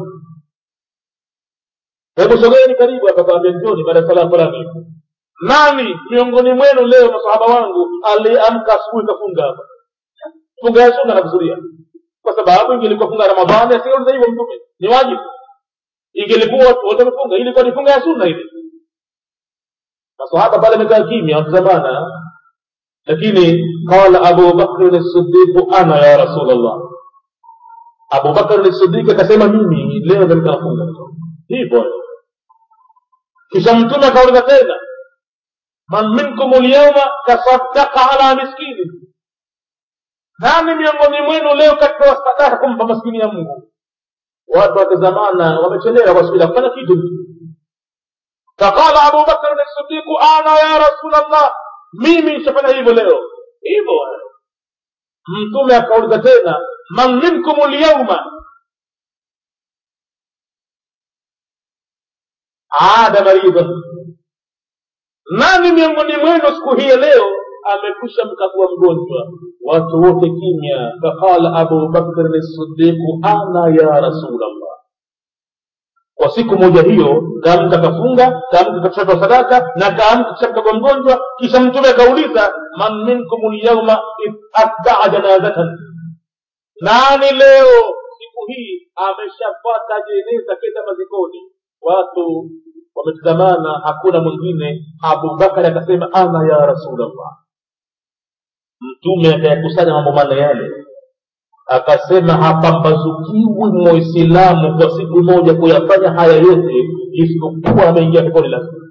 hebu sogeni karibu hapa kaambia njoni baada ya sala fulani nani miongoni mwenu leo masahaba wangu aliamka asubuhi kafunga hapa funga ya sunna nakusudia kwa sababu ingelikuwa funga ramadhani asingeuliza hivyo mtume ni wajibu ingelikuwa watu wote wamefunga ilikuwa ni funga ya sunna ile masahaba pale amekaa kimya watazamana lakini qala abu bakrin sidiqu ana ya rasul llah abu bakrin sidiq akasema mimi leo ndo nitafunga hivyo kisha mtume akauliza tena man minkum lyauma tasadaka ala miskini nani miongoni mwenu leo katoa sadaka kumpa maskini ya mungu watu wakizamana wamechelewa kwa siku kufanya kitu faqala abu bakr sidiqu ana ya rasul llah mimi nishafanya hivyo leo hivyo mtume akauliza tena man minkum lyauma ada maridhan nani miongoni mwenu siku hii ya leo amekwisha mkagua mgonjwa watu wote kimya faqala abu bakrin sidiqu ana ya rasulllah kwa siku moja hiyo kaamka kafunga kaamka katoa sadaka na kaamka kisha mkagua mgonjwa kisha mtume akauliza man minkum lyauma atbaa janazatan nani leo siku hii ameshapata jeneza kenda mazikoni watu wametazamana hakuna mwingine abubakari akasema ana ya rasulllah mtume akayakusanya mambo manne yale akasema hapambazukiwi muislamu kwa siku moja kuyafanya haya yote isipokuwa ameingia peponi lazima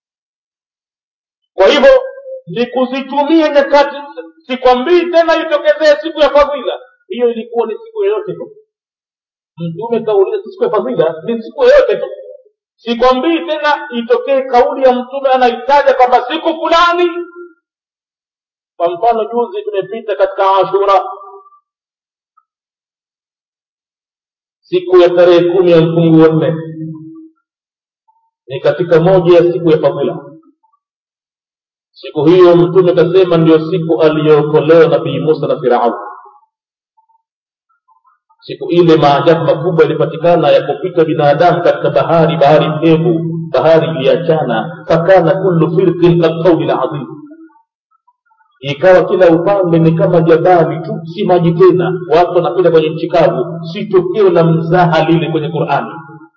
kwa hivyo ni kuzitumia nyakati sikwambii tena itokezee siku ya fadhila hiyo ilikuwa ni siku yoyote tu mtume kauliza siku ya fadhila ni siku yoyote tu sikwambii tena itokee kauli ya mtume anaitaja kwamba siku fulani kwa mfano juzi tumepita katika ashura siku ya tarehe kumi ya mfungu wa nne ni katika moja ya siku ya fadhila siku hiyo mtume kasema ndio siku aliyookolewa nabii musa na firaun siku ile maajabu makubwa yalipatikana ya kupita binadamu katika bahari bahari mpevu bahari iliachana fakana kullu firqin kalqauli ladhim ikawa kila upande ni kama jabali tu si maji tena watu wanapita kwenye nchi kavu si tokeo la mzaha lile kwenye qurani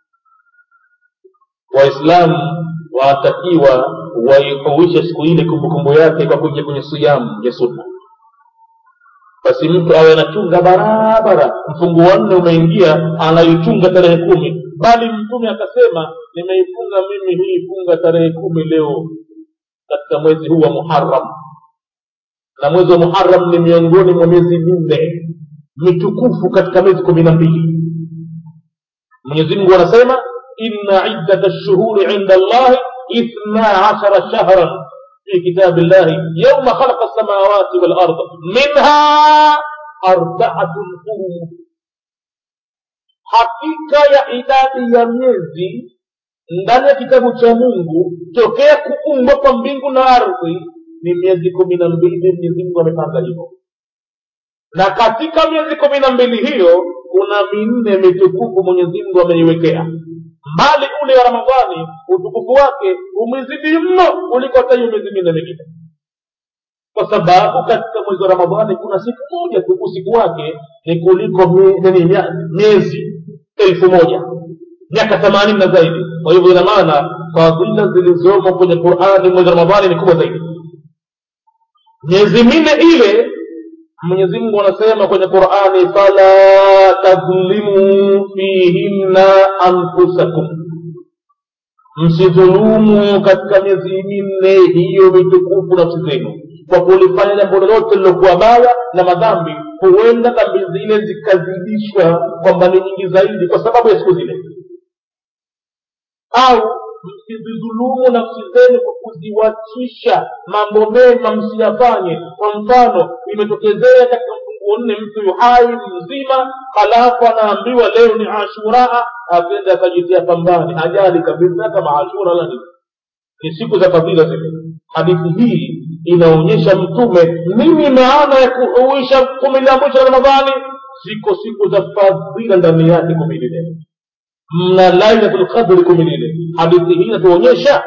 waislamu wanatakiwa waihuishe siku ile kumbukumbu yake kwa kuingia kwenye siyamu ya sunna basi mtu awe anachunga barabara mfungu wa nne umeingia anaichunga tarehe kumi bali mtume akasema nimeifunga mimi hii funga tarehe kumi leo katika mwezi huu wa muharam na mwezi wa muharam ni miongoni mwa miezi minne mitukufu katika miezi kumi na mbili mwenyezi mungu anasema inna iddata lshuhuri inda allahi ithna ashara shahran في كتاب الله يوم خلق السماوات والأرض منها أربعة حرم hakika ya idadi ya miezi ndani ya kitabu cha mungu tokea kuumbwa kwa mbingu na ardhi ni miezi kumi na mbili mwenyezi mungu amepanga hivyo na katika miezi kumi na mbili hiyo kuna minne mitukufu mwenyezi mungu ameiwekea mbali ule wa ramadhani utukufu wake umezidi mno kuliko hata hiyo miezi minne mingine kwa sababu katika mwezi wa ramadhani kuna siku moja tu usiku wake ni kuliko nini miezi elfu moja miaka themanini na zaidi kwa hivyo ina maana fadhila zilizomo kwenye qurani mwezi wa ramadhani ni kubwa zaidi miezi minne ile mwenyezi mungu anasema kwenye qurani fala tadhlimu fihinna anfusakum msidhulumu katika miezi minne hiyo mitukufu nafsi zenu kwa kulifanya jambo lolote lilokuwa baya na madhambi huenda dhambi zile zikazidishwa kwamba ni nyingi zaidi kwa sababu ya siku zile au msizidhulumu nafsi zenu kwa kuziwachisha mambo mema msiyafanye kwa mfano imetokezea katika mfunguo nne mtu yuhai mzima halafu anaambiwa leo ni ashuraa akenda akajitia pambani ajali kabisa kama ashura la nini ni siku za fadhila zile hadithi hii inaonyesha mtume nini maana ya kuhuisha kumi la mwisho la ramadhani ziko siku za fadhila ndani yake kumi lile mna lailatul qadri kumi lile hadithi hii inatuonyesha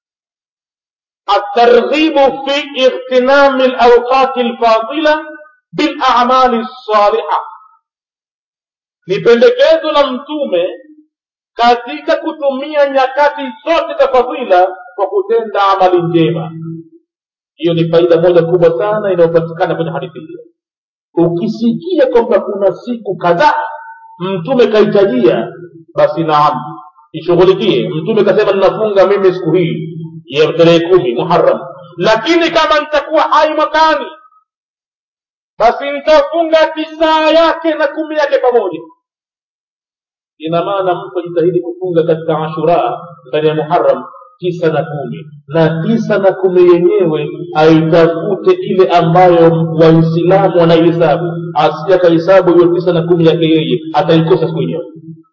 الترغيب في اغتنام الأوقات الفاضلة بالأعمال الصالحة ni pendekezo la mtume katika kutumia nyakati zote za fadhila kwa kutenda amali njema hiyo ni faida moja kubwa sana inayopatikana kwenye hadithi hiyo ukisikia kwamba kuna siku kadhaa mtume kahitajia basi naam ishughulikie mtume kasema ninafunga mimi siku hii ya tarehe kumi muharam lakini kama nitakuwa hai mwakani basi nitafunga tisaa yake na kumi yake pamoja ina maana mtu ajitahidi kufunga katika ashura ndani ya muharam tisa na kumi na tisa na kumi yenyewe aitafute ile ambayo waislamu wanaihesabu asija akahesabu hiyo tisa na kumi yake yeye ataikosa siku yenyewe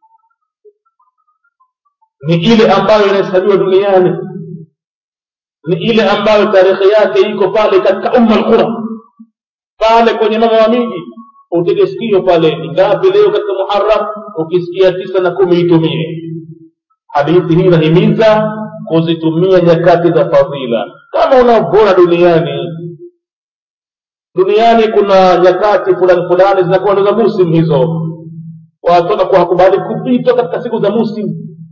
ni ile ambayo inahesabiwa duniani ni ile ambayo tarehe yake iko pale katika umma alqura pale kwenye mama wa miji utege sikio pale ni ngapi leo katika muharam ukisikia tisa na kumi itumie hadithi hii inahimiza kuzitumia nyakati za fadhila kama unavyoona duniani duniani kuna nyakati fulani fulani zinakuwa ndo za musimu hizo watu wanakuwa hakubali kupitwa katika siku za musimu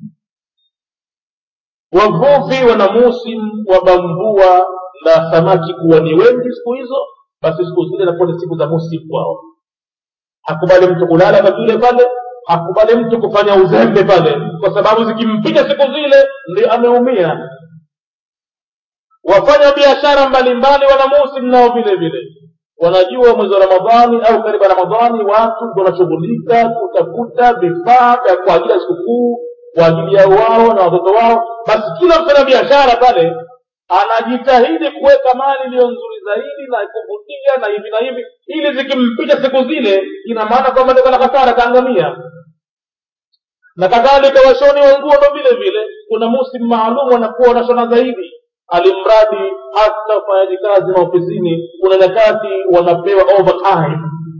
wavuvi wana musimu wa bambua na samaki kuwa ni wengi siku hizo basi siku zile inakuwa ni siku za musimu kwao hakubali mtu kulala pavile pale hakubali mtu kufanya uzembe pale kwa sababu zikimpiga siku zile ndio ameumia wafanya biashara mbalimbali wana musimu nao vile vile wanajua mwezi wa ramadhani au karibu ya ramadhani watu wanashughulika kutafuta vifaa vya kwa ajili ya sikukuu kwa ajili ya wao na watoto wao basi kila mfanya biashara pale anajitahidi kuweka mali iliyo nzuri zaidi na kuvutia na hivi na hivi ili zikimpita siku zile ina maana kwamba ndio kana hasara kaangamia na kadhalika washoni wa nguo ndo vile vile kuna musimu maalum wanakuwa wanashona zaidi alimradi hata ufanyaji kazi maofisini kuna nyakati wanapewa overtime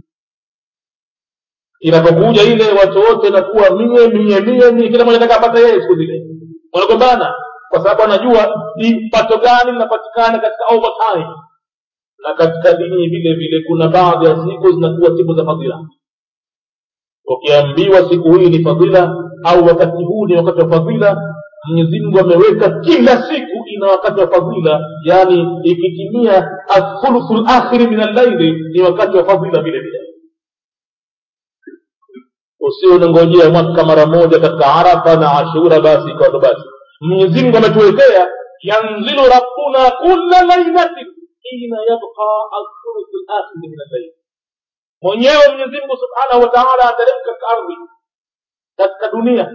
inapokuja ile watu wote nakuwa mie mie mie mie kila mmoja ataka apata yeye siku zile wanagombana kwa sababu anajua ni pato gani linapatikana katika overtime na katika dini vile vile kuna baadhi ya siku zinakuwa siku za fadhila ukiambiwa siku hii ni fadhila au wakati huu ni wakati wa fadhila mwenyezi mungu ameweka kila siku ina wakati wa fadhila yaani ikitimia athuluthu lakhiri min allaili ni wakati wa fadhila vile vile usio unangojea mwaka mara moja katika arafa na ashura basi ikawa ndo basi mwenyezi mungu ametuwekea yanzilu rabbuna kula lailatin hina yabqa athuluthu lakhiri min allaili mwenyewe mwenyezi mungu subhanahu wa taala ateremka katika ardhi katika dunia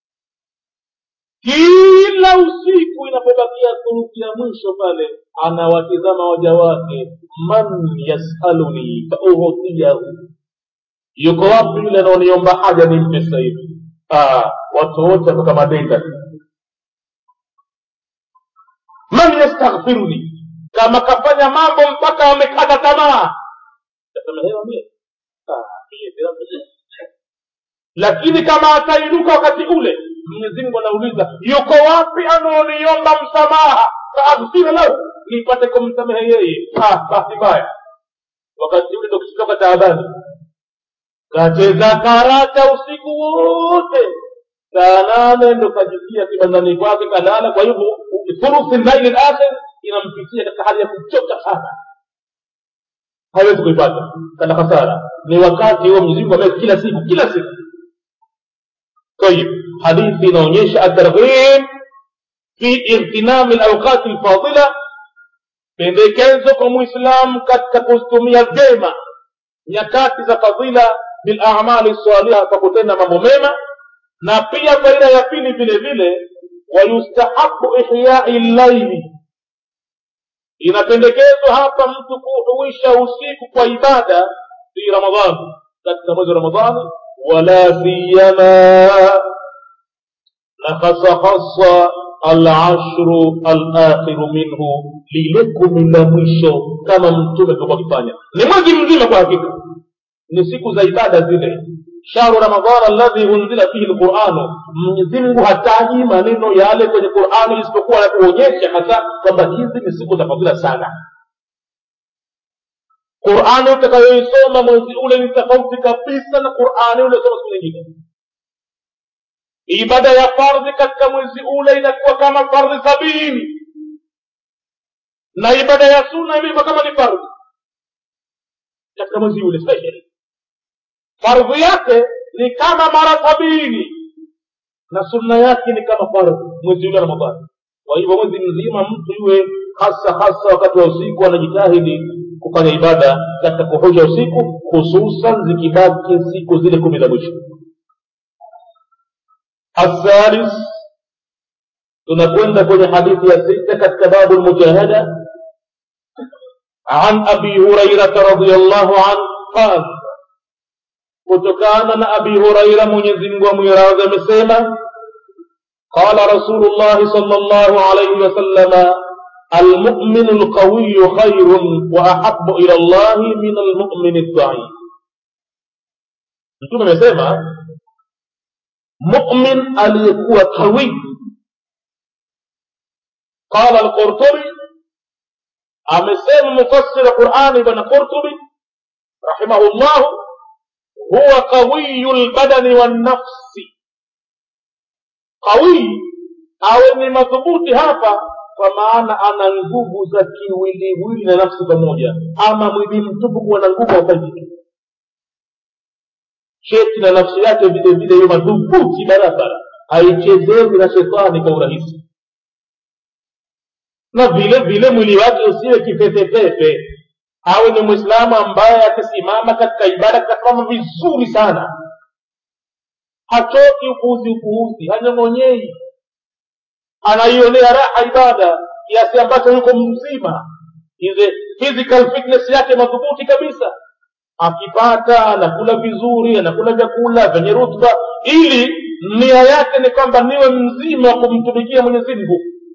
kila usiku inapobakia thuluthi ya mwisho pale anawatizama waja wake man yasaluni fautiyahu yuko wapi yule anaoniomba haja nimpe sasa hivi watu wote watoka madenda man yastaghfiruni kama kafanya mambo mpaka amekata tamaa tasamehewa mie lakini kama atainuka wakati ule mwenyezi mungu anauliza yuko wapi anaoniomba msamaha faaghfira lahu nipate kumsamehe yeye ah, basi mbaya wakati ule ndo kishitoka taabani kacheza karata usiku wote saa nane ndo kajisia kibandani kwake kalala kwa hivyo thuluthi laili lakhir inampitia katika hali ya kuchoka sana hawezi kuipata kana hasara ni wakati huo mwenyezi mungu ameweka kila siku kila siku طيب hadithi inaonyesha atarghib fi igtinami lauqati lfadila pendekezo kwa mwislamu katika kuzitumia vyema nyakati za fadhila bilamali saliha kwa kutenda mambo mema na pia faida ya pili vile vile wayustahabu ihyai llaili inapendekezwa hapa mtu kuhuisha usiku kwa ibada fi ramadhani katika mwezi wa ramadhani wala siyama na hasa hasa alashru alakhiru minhu lile kumi la mwisho kama mtume alikuwa akifanya ni mwezi mzima kwa hakika ni siku za ibada zile shahru ramadhan alladhi unzila fihi lquranu mwenyezimngu hataji maneno yale kwenye qurani isipokuwa ya kuonyesha hasa kwamba hizi ni siku za fadhila sana qurani utakayoisoma mwezi ule ni tofauti kabisa na qurani uliosoma siku nyingine ibada ya fardhi katika mwezi ule inakuwa kama fardhi sabini na ibada ya sunna imekuwa kama ni fardhi katika mwezi ule special fardhi yake ni kama mara sabini na sunna yake ni kama fardhi mwezi ule wa ramadhani kwa hivyo mwezi mzima mtu iwe hasa hasa wakati wa usiku anajitahidi kufanya ibada katika kuhusha usiku hususan zikibaki siku zile kumi za mwisho الثالث tunakwenda kwenye hadithi ya sita katika babu lmujahada an abi hurairata radiallahu anhu qal kutokana na abi huraira mwenyezimngu amwiradhi amesema qala rasulullahi sal llahu alaihi wasalama المؤمن القوي خير وأحب إلى الله من المؤمن الضعيف mtume amesema mumin aliyekuwa qawi qala alqurtubi amesema mufassir qurani bwana qurtubi rahimahullahu huwa qawiyu lbadani wannafsi qawi awe ni madhubuti hapa kwa maana ana nguvu za kiwiliwili na nafsi pamoja ama mwili mtupu kuwa na nguvu haufanyiki cheti na nafsi yake vile vile hiyo madhubuti barabara haichezewi na shetani kwa urahisi na vile vile mwili wake usiwe kifefefefe awe ni mwislamu ambaye akisimama katika ibada kasimama vizuri sana hachoki upuuzi upuuzi hanyong'onyei anaionea raha ibada kiasi ambacho yuko mzima ile physical fitness yake madhubuti kabisa akipata anakula vizuri anakula vyakula vyenye rutba ili nia yake ni kwamba niwe mzima wa kumtumikia mwenyezi mungu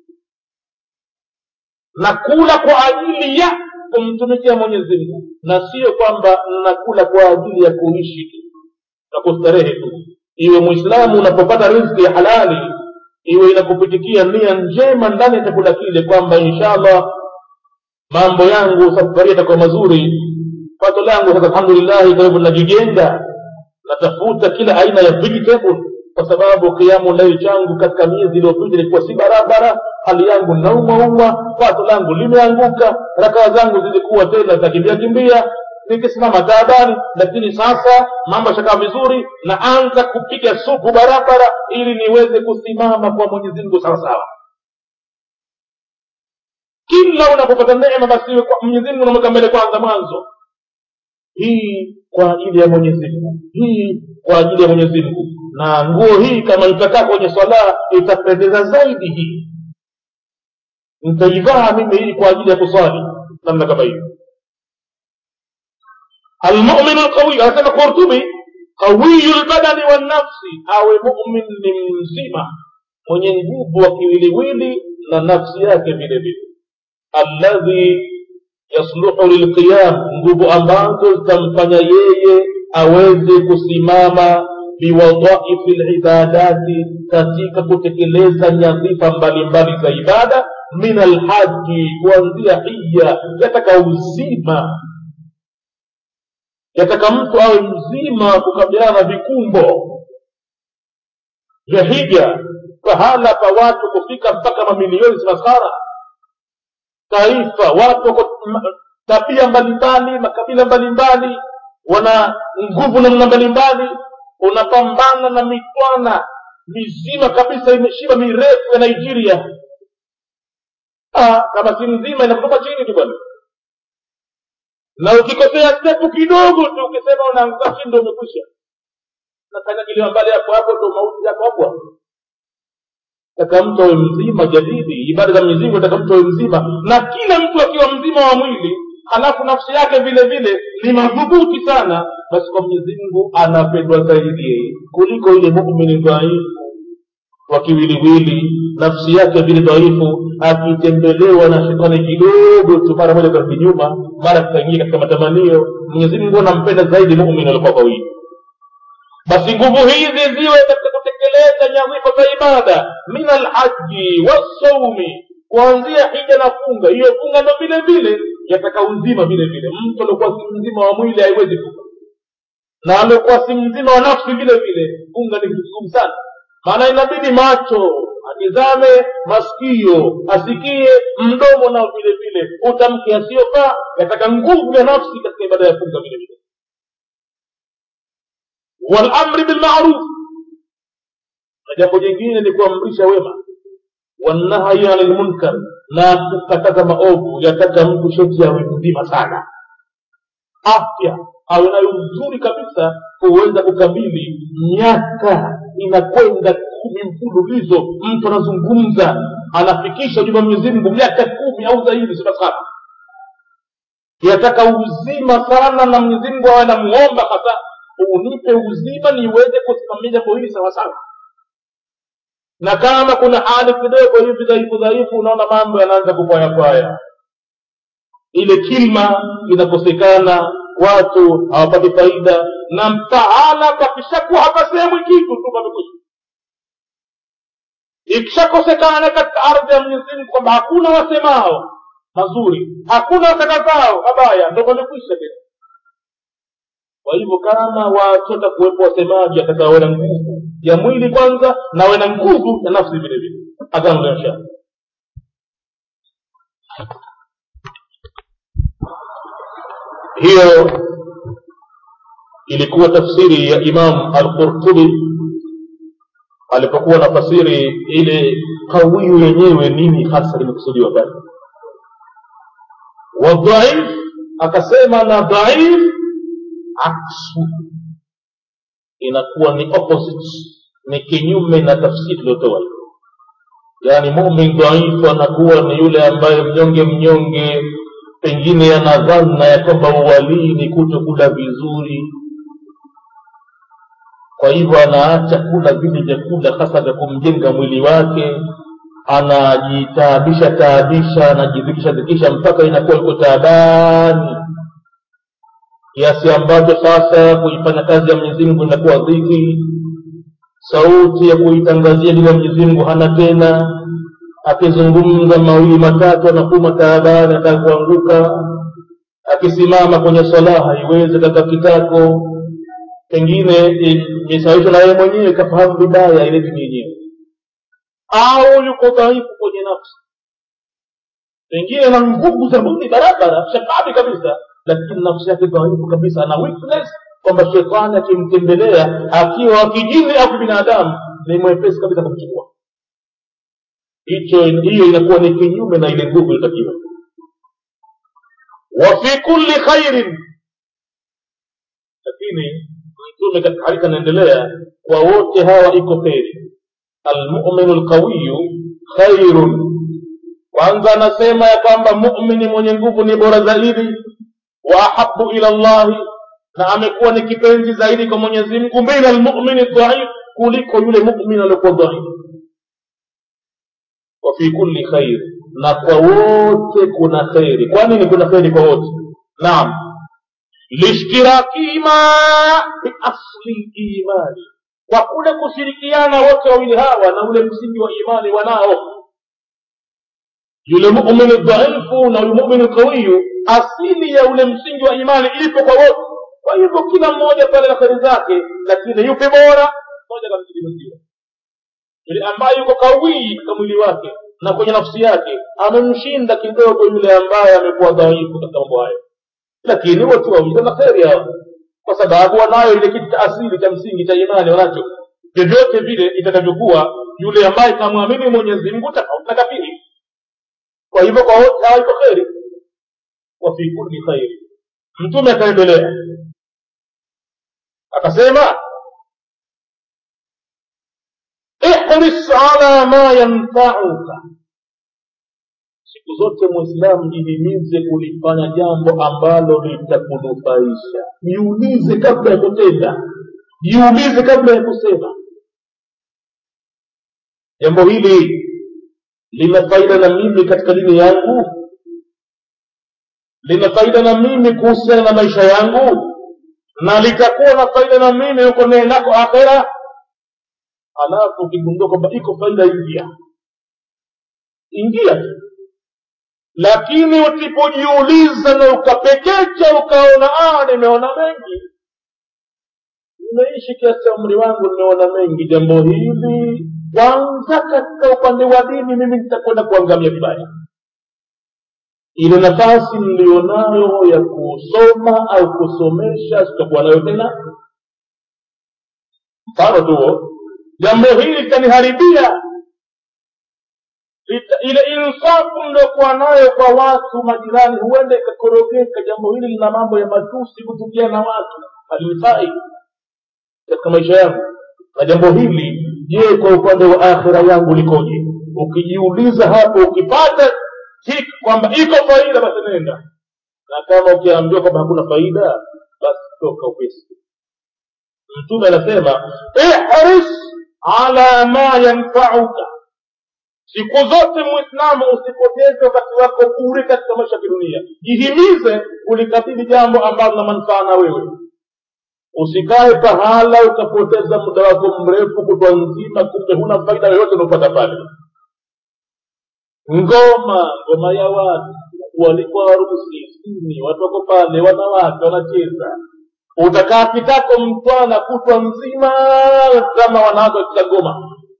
na kula kwa ajili ya kumtumikia mwenyezi mungu na sio kwamba nakula kwa ajili ya kuishi tu na kustarehe tu iwe mwislamu unapopata rizki ya halali iwe inakupitikia nia njema ndani ya chakula kile kwamba inshallah mambo yangu safari yatakuwa mazuri pato langu sasa alhamdulillahi kwa hivyo najijenga natafuta kila aina ya vegetable kwa sababu kiamu laili changu katika miezi iliyopita ilikuwa si barabara hali yangu naumauma pato langu limeanguka rakaa zangu zilikuwa tena zakimbia kimbia nikisimama taabani lakini sasa mambo yashakaa vizuri naanza kupiga supu barabara ili niweze kusimama kwa mwenyezi mungu sawasawa kila unapopata neema basi mwenyezi mungu unamweka mbele kwanza mwanzo hii kwa ajili ya mwenyezi mungu hii kwa ajili ya mwenyezi mungu na nguo hii kama nitakaa kwenye swala itapendeza zaidi hii nitaivaa mimi hii kwa ajili ya kuswali namna kama hiyo almumin alqawi anasema qurtubi qawiyu lbadani wannafsi awe mumin ni mzima mwenye nguvu wa kiwiliwili na nafsi yake vile vile alladhi yasluhu lilqiyam nguvu ambazo zitamfanya yeye aweze kusimama biwadhaifi libadati katika kutekeleza nyadhifa mbalimbali za ibada min alhaji kuanzia hija yataka uzima yataka mtu awe mzima wa kukabiliana na vikumbo vya hija pahala pa watu kufika mpaka mamilioni si masara taifa watu wako tabia mbalimbali makabila mbalimbali wana nguvu namna mbalimbali unapambana na mitwana mizima kabisa imeshiba mirefu ya nigeria ah, kama si mzima inakutoka chini tu bwana na ukikosea stepu kidogo tu ukisema unaanguka chini ndo umekwisha nakanyagiliwa mbali hapo hapo ndo mauti yako hapo hapo taka mtu awe mzima jadidi ibada za mwenyezi mungu taka mtu awe mzima na kila mtu akiwa mzima wa mwili halafu nafsi yake vile vile ni madhubuti sana basi kwa mwenyezi mungu anapendwa zaidi yeye kuliko ile mumini dhaifu wa kiwiliwili nafsi yake vile dhaifu akitembelewa na shetani kidogo tu mara moja karudi nyuma mara kikaingia katika matamanio mwenyezi mungu anampenda zaidi mumin alikuwa kawili basi nguvu hizi ziwe katika kutekeleza nyadhifa za ibada min alhaji wassaumi kuanzia hija na funga hiyo funga ndo vile vile yataka uzima vile vile mtu aliokuwa si mzima wa mwili haiwezi funga na aliokuwa si mzima wa nafsi vile vile funga ni vitu vigumu sana maana inabidi macho atizame masikio asikie mdomo nao vile vile utamke asiyofaa yataka nguvu ya nafsi katika ibada ya funga vile vile walamri bilmaruf na jambo jingine ni kuamrisha wema wanahyi ani lmunkar na kukataza maovu yataka mtu sheti awe mzima sana afya awe nayo nzuri kabisa kuweza kukabili miaka inakwenda kumi mfululizo mtu anazungumza anafikisha ujumbe wa mwenyezi mungu miaka kumi au zaidi sema sana yataka uzima sana na mwenyezi mungu awe namuomba hasa unipe uzima niweze kusimamia jambo hili sawasawa na kama kuna hali kidogo hivi dhaifu dhaifu unaona mambo yanaanza kupwayapwaya ile kilma inakosekana watu hawapati faida na pahala pakishakuwa hapasemwi kitu tu pamekwisha ikishakosekana katika ardhi ya mwenyezi mungu kwamba hakuna wasemao mazuri hakuna wakatazao mabaya ndo pamekwisha tena kwa hivyo kama wachota kuwepo wasemaji atakawe na nguvu ya mwili kwanza na we na nguvu ya nafsi vile vile adhanulinsha hiyo ilikuwa tafsiri ya imam alqurtubi alipokuwa na fasiri ile kawiyu yenyewe nini hasa limekusudiwa pale wadhaif akasema na dhaif aksu inakuwa ni opposite ni kinyume na tafsiri tuliotoa yaani mumin dhaifu anakuwa ni yule ambaye mnyonge mnyonge pengine ana dhana ya kwamba uwalii ni kuto kula vizuri kwa hivyo anaacha kula vile vyakula hasa vya kumjenga mwili wake anajitaabisha taabisha anajidhikisha dhikisha mpaka inakuwa iko taabani kiasi ambacho sasa kuifanya kazi ya mwenyezi mungu inakuwa dhiki sauti ya kuitangazia dini ya mwenyezi mungu hana tena akizungumza mawili matatu anakuma taabani ataka kuanguka akisimama kwenye swala haiwezi kaka kitako pengine imesababishwa na yeye mwenyewe kafahamu vibaya ile dini yenyewe au yuko dhaifu kwenye nafsi pengine na nguvu za mwili barabara shababi kabisa lakini nafsi yake dhaifu kabisa ana weakness kwamba shetani akimtembelea akiwa akijini au kibinadamu ni mwepesi kabisa kumchukua hicho hiyo inakuwa ni kinyume na ile nguvu ilitakiwa wa fi kulli khairin lakini mtume katika hadithi anaendelea kwa wote hawa iko kheri almuminu lqawiyu khairun kwanza anasema ya kwamba mumini mwenye nguvu ni bora zaidi wa ahabu ila llahi na amekuwa ni kipenzi zaidi kwa mwenyezi mungu min almumini dhaif kuliko yule mumin aliokuwa dhaifu wa fi kulli khair na kwa wote kuna kheri kwa nini kuna kheri kwa wote naam lishtirakihima fi asli imani kwa kule kushirikiana wote wawili hawa na ule msingi wa imani wanao yule mumini dhaifu na yule mumini qawiyu asili ya ule msingi wa imani ipo kwa wote kwa hivyo kila mmoja pale na kheri zake lakini yupi bora moja kamzidi mwenziwe yule ambaye yuko kawii katika mwili wake na kwenye nafsi yake amemshinda kidogo yule ambaye amekuwa dhaifu katika mambo hayo lakini watu wawili wana kheri hawa kwa sababu wanayo ile kitu cha asili cha msingi cha imani wanacho vyovyote vile itakavyokuwa yule ambaye kamwamini mwenyezi mungu tofauti na kafiri kwa hivyo kwa wote hawa iko kheri wa fi kulli khairi mtume akaendelea akasema ihris ala ma yanfauka siku zote mwislamu jihimize kulifanya jambo ambalo litakunufaisha jiulize kabla ya kutenda jiulize kabla ya kusema jambo hili lina faida na mimi katika dini yangu lina faida na mimi kuhusiana na maisha yangu na litakuwa na faida na mimi huko nako akhera alafu ukigundua kwamba iko faida ingia ingia tu lakini usipojiuliza na ukapekecha ukaona ah nimeona mengi nimeishi kiasi cha umri wangu nimeona mengi jambo hili kwanza katika upande wa dini mimi nitakwenda kuangamia vibaya ile nafasi niliyonayo ya kusoma au kusomesha sitakuwa nayo tena mfano tu jambo hili litaniharibia Ita- ile insafu mliokuwa nayo kwa watu majirani huenda ikakorogeka jambo hili lina mambo ya matusi kutukia na watu halifai katika maisha yangu na jambo hili je kwa upande wa akhira yangu likoje ukijiuliza hapo ukipata hiki kwamba iko faida basi nenda na kama ukiambiwa kwamba hakuna faida basi toka upesi mtume anasema ihris ala ma yanfauka siku zote mwislamu usipoteze wakati wako bure katika maisha ya kidunia jihimize kulikabili jambo ambalo lina manufaa na wewe usikae pahala ukapoteza muda wako mrefu kutwa nzima kumbe huna faida yoyote unaopata pale ngoma ngoma ya watu walikuwa harusi sini watu wako pale wanawake wanacheza utakaa kitako mtwana kutwa nzima kama wanawake wakiza ngoma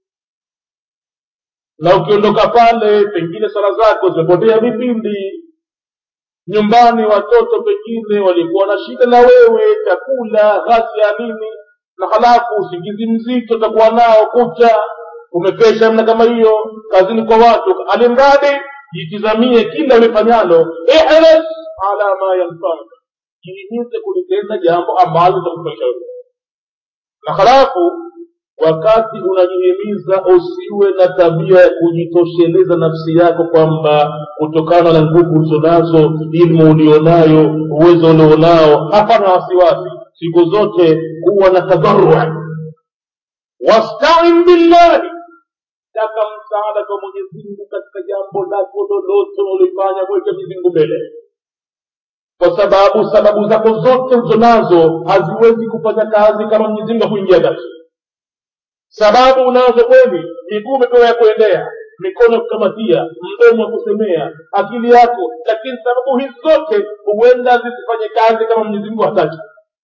na ukiondoka pale pengine sala zako zimepotea vipindi nyumbani watoto pengine walikuwa na shida na wewe chakula ghasia nini na halafu usingizi mzito utakuwa nao kucha umekesha mna kama hiyo kazini kwa watu alimradi jitizamie kila ulifanyalo ihris ala ma yanfaka jihimize kulitenda jambo ambalo litakufaisha wewe na halafu wakati unajihimiza usiwe na tabia ya kujitosheleza nafsi yako kwamba kutokana na nguvu ulizonazo ilmu ulionayo uwezo ulionao hapana wasiwasi siku zote kuwa na tadharua wastain billahi taka msaada kwa mwenyezi mungu katika jambo lako lolote unalifanya mweke mwenyezi mungu mbele kwa sababu sababu zako zote ulizonazo haziwezi kufanya kazi kama mwenyezi mungu akuingia kati sababu unazo kweli miguu umepewa ya kuendea mikono ya kukamatia mdomo wa kusemea akili yako lakini sababu hizi zote huenda zisifanye kazi kama mwenyezi mungu hataki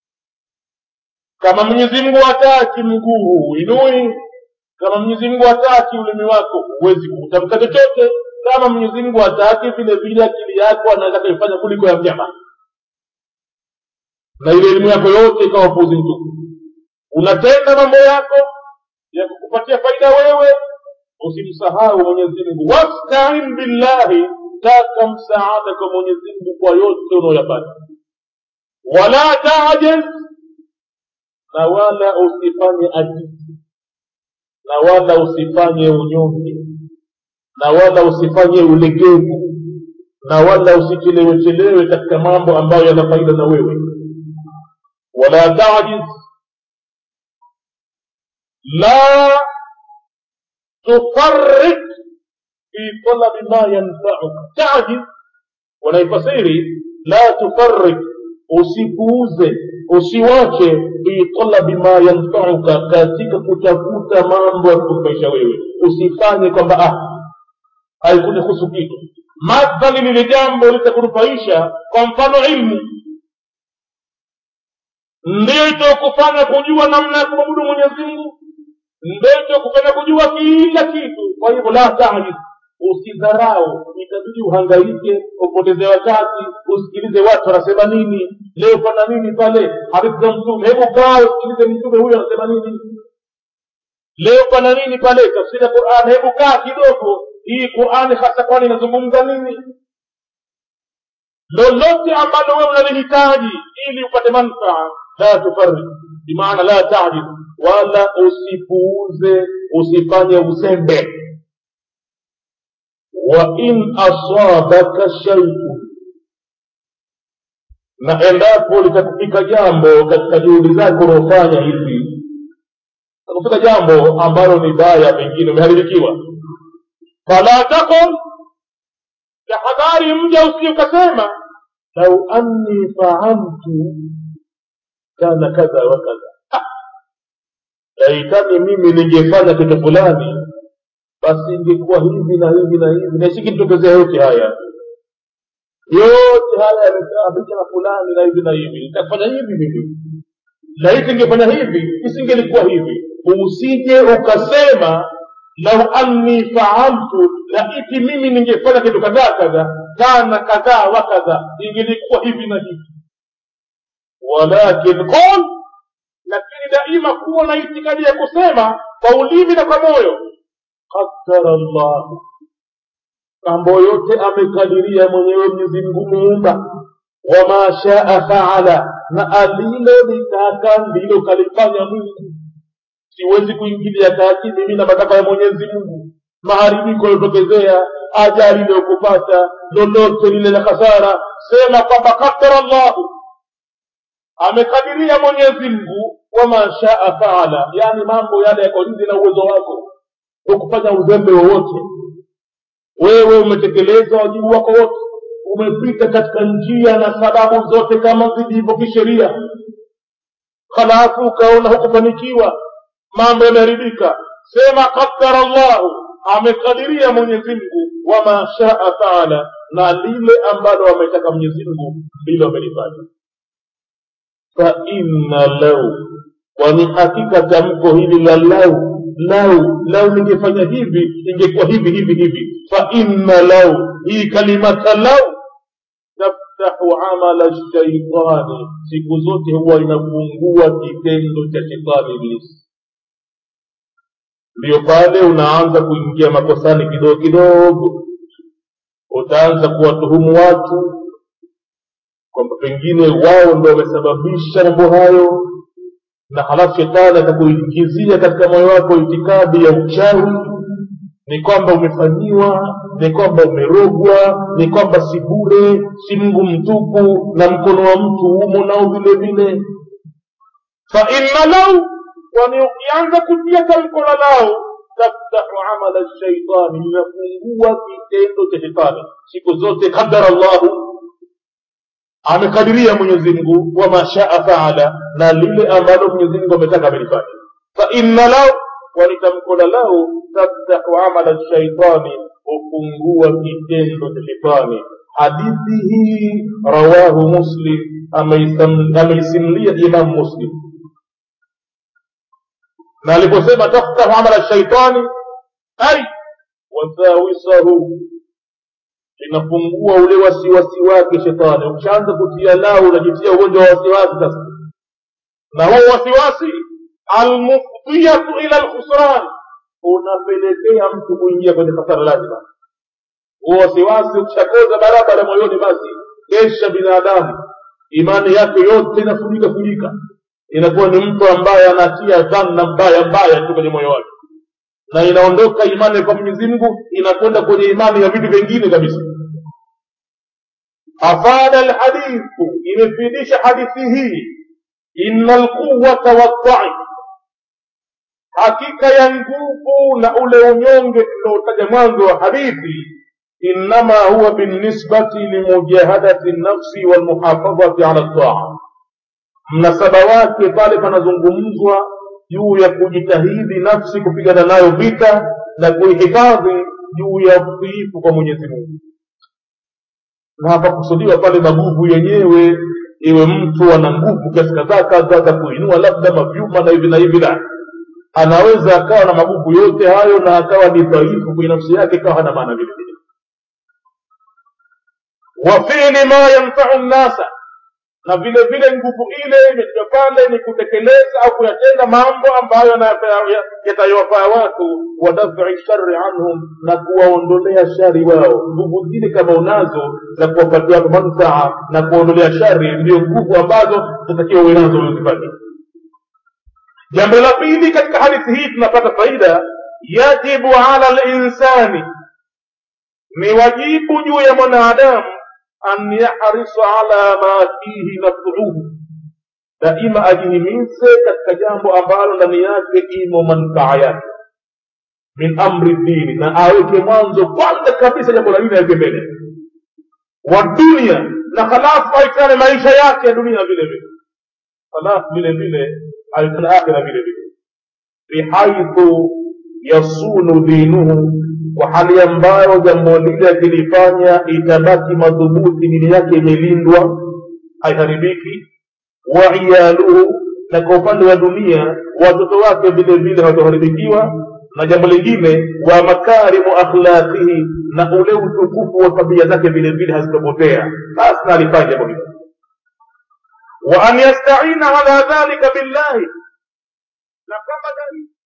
kama mwenyezi mungu hataki mguu huinui kama mwenyezi mungu hataki ulimi wako huwezi kutamka chochote kama mwenyezi mungu hataki vile vile akili yako anaweza kaifanya kuliko ya mnyama na ile elimu yako yote ikawa puzi mtupu unatenda mambo yako ya kukupatia faida wewe usimsahau mwenyezi mungu wastain billahi taka msaada kwa mwenyezi mungu kwa yote unaoyapata wala tajaz na wala usifanye ajizi na wala usifanye unyonge na wala usifanye ulegevu na wala usichelewechelewe katika mambo ambayo yana faida na wewe wala tajiz la tufarrik fi talabi ma yanfauka tajiz wanaifasiri la tufarrik usipuuze usiwache fi talabi ma yanfauka katika kutafuta mambo ya kukufaisha wewe usifanye kwamba ah haikunihusu kitu madhali lile jambo litakunufaisha kwa mfano ilmu ndiyo itakufanya kujua namna ya kumwabudu mwenyezi mungu ndio itakufanya kujua kila kitu kwa hivyo la tajiz usidharau itabidi uhangaike upoteze wakati usikilize watu wanasema nini leo pana nini pale hadithi za mtume hebu kaa usikilize mtume huyo anasema nini leo pana nini pale tafsiri ya quran hebu kaa kidogo hii qurani hasa kwani inazungumza nini lolote ambalo wewe unalihitaji ili upate manfaa la tufarik bimaana la tajid wala usipuuze usifanye uzembe wa in asabaka shaiun na endapo litakufika jambo katika juhudi zako unaofanya hivi takufika jambo ambalo ni baya pengine umeharibikiwa fala takul tahadhari mja usije ukasema lau anni faaltu kana kadha wa kadha laitani mimi ningefanya kitu fulani basi ingekuwa hivi na hivi na hivi na isingenitokezea yote haya yote haya yamesababisha na fulani na hivi na hivi nitafanya hivi mimi laiti ingefanya hivi isingelikuwa hivi usije ukasema lau anni faaltu laiti mimi ningefanya kitu kadhaa kadha kana kadhaa wa kadha ingelikuwa hivi na hivi walakin qul lakini daima kuwa na itikadi ya kusema kwa ulimi na kwa moyo qadara llahu mambo yote amekadiria mwenyewe mwenyezi mungu muumba wama shaa faala na alilolitaka ndilo kalifanya mungu siwezi kuingilia kati mimi na matakwa ya mwenyezi mungu maharibiko yaliotokezea ajali iliyokupata lolote lile la hasara sema kwamba qadara llahu amekadiria mwenyezi mungu wama shaa faala yaani mambo yale yako nje na uwezo wako hukufanya uzembe wowote wewe umetekeleza wajibu wako wote umepita katika njia na sababu zote kama zilivyo kisheria halafu ukaona hukufanikiwa mambo yameharibika sema qadara llahu amekadiria mwenyezi mungu wama shaa faala na lile ambalo ametaka mwenyezi mungu ndilo amelifanya fainna lau kwani hakika tamko hili la lau lau lau ningefanya hivi ingekuwa hivi hivi hivi fainna lau hii kalimata lau taftahu amala shaitani siku zote huwa inafungua kitendo cha shetani ibilisi ndiyo pale unaanza kuingia makosani kidogo kidogo utaanza kuwatuhumu watu kwamba pengine wao ndo wamesababisha mambo hayo na halafu shetani atakuingizia katika moyo wako itikadi ya uchawi ni kwamba umefanyiwa ni kwamba umerogwa ni kwamba si bure si mungu mtupu na mkono wa mtu humo nao vile vile fa inna lau kwani ukianza kutia tamko la lao taftahu amala shaitani inafungua kitendo cha shetani siku zote qadara llahu amekadiria mwenyezi mungu wama shaa faala na lile ambalo mwenyezi mungu ametaka amelifanya fa inna lau kwani tamko la lau taftahu amala shaitani hufungua kitendo cha shetani hadithi hii rawahu muslim ameisimulia imam muslim na aliposema taftahu amala shaitani ai wasawisahu linafungua ule wasiwasi wake shetani ukishaanza kutia lau unajitia ugonjwa wa wasiwasi sasa na huo wasiwasi almufdiyatu ila lkhusran unapelekea mtu kuingia kwenye hasara lazima huo wasiwasi ukishakoza barabara moyoni basi kesha binadamu imani yake yote inafunika funika inakuwa ni mtu ambaye anatia dhanna mbaya mbaya tu kwenye moyo wake na inaondoka imani kwa mwenyezi mungu inakwenda kwenye imani ya vitu vingine kabisa afada lhadithu imefidisha hadithi hii ina lquwata waldhaif hakika ya nguvu na ule unyonge tuliotaja mwanzo wa hadithi innama huwa binisbati limujahadati nafsi walmuhafadhati ala ltaa mnasaba wake pale panazungumzwa juu ya kujitahidi nafsi kupigana nayo vita na kuihifadhi juu ya utiifu kwa mwenyezi mungu na hapakusudiwa pale maguvu yenyewe iwe mtu ana nguvu kiasi kadhaa kadha za kuinua labda mavyuma na hivi na hivi la anaweza akawa na maguvu yote hayo na akawa ni dhaifu kwenye nafsi yake ikawa hana maana vile vile wa fili ma yanfau nnasa na vile vile nguvu ile imetiwa pale ni kutekeleza au kuyatenda mambo ambayo yatayowafaa watu wa daf'i shari anhum na kuwaondolea shari wao nguvu zile kama unazo za kuwapatia watu manfaa na kuwaondolea shari ndio nguvu ambazo zitakiwa uwe nazo uzifanye jambo la pili katika hadithi hii tunapata faida yajibu ala linsani ni wajibu juu ya mwanadamu an yahrisa ala ma fihi nafsuhu daima ajihimize katika jambo ambalo ndani yake imo manfaa yake min amri dini na aweke mwanzo kwanza kabisa jambo la dini aweke mbele wa dunia na halafu aikane maisha yake ya dunia vile vile halafu vile vile aikane akhira vile vile bihaithu yasunu dinuhu kwa hali ambayo jambo lile akilifanya itabaki madhubuti dini yake imelindwa haiharibiki wa iyaluhu na kwa upande wa dunia watoto wake vile vile hawatoharibikiwa na jambo lingine wa makarimu akhlaqihi na ule utukufu wa tabia zake vile vile hazitopotea basi na alifanya jambo hilo wa an yastaina ala dhalika billahi na kama dalili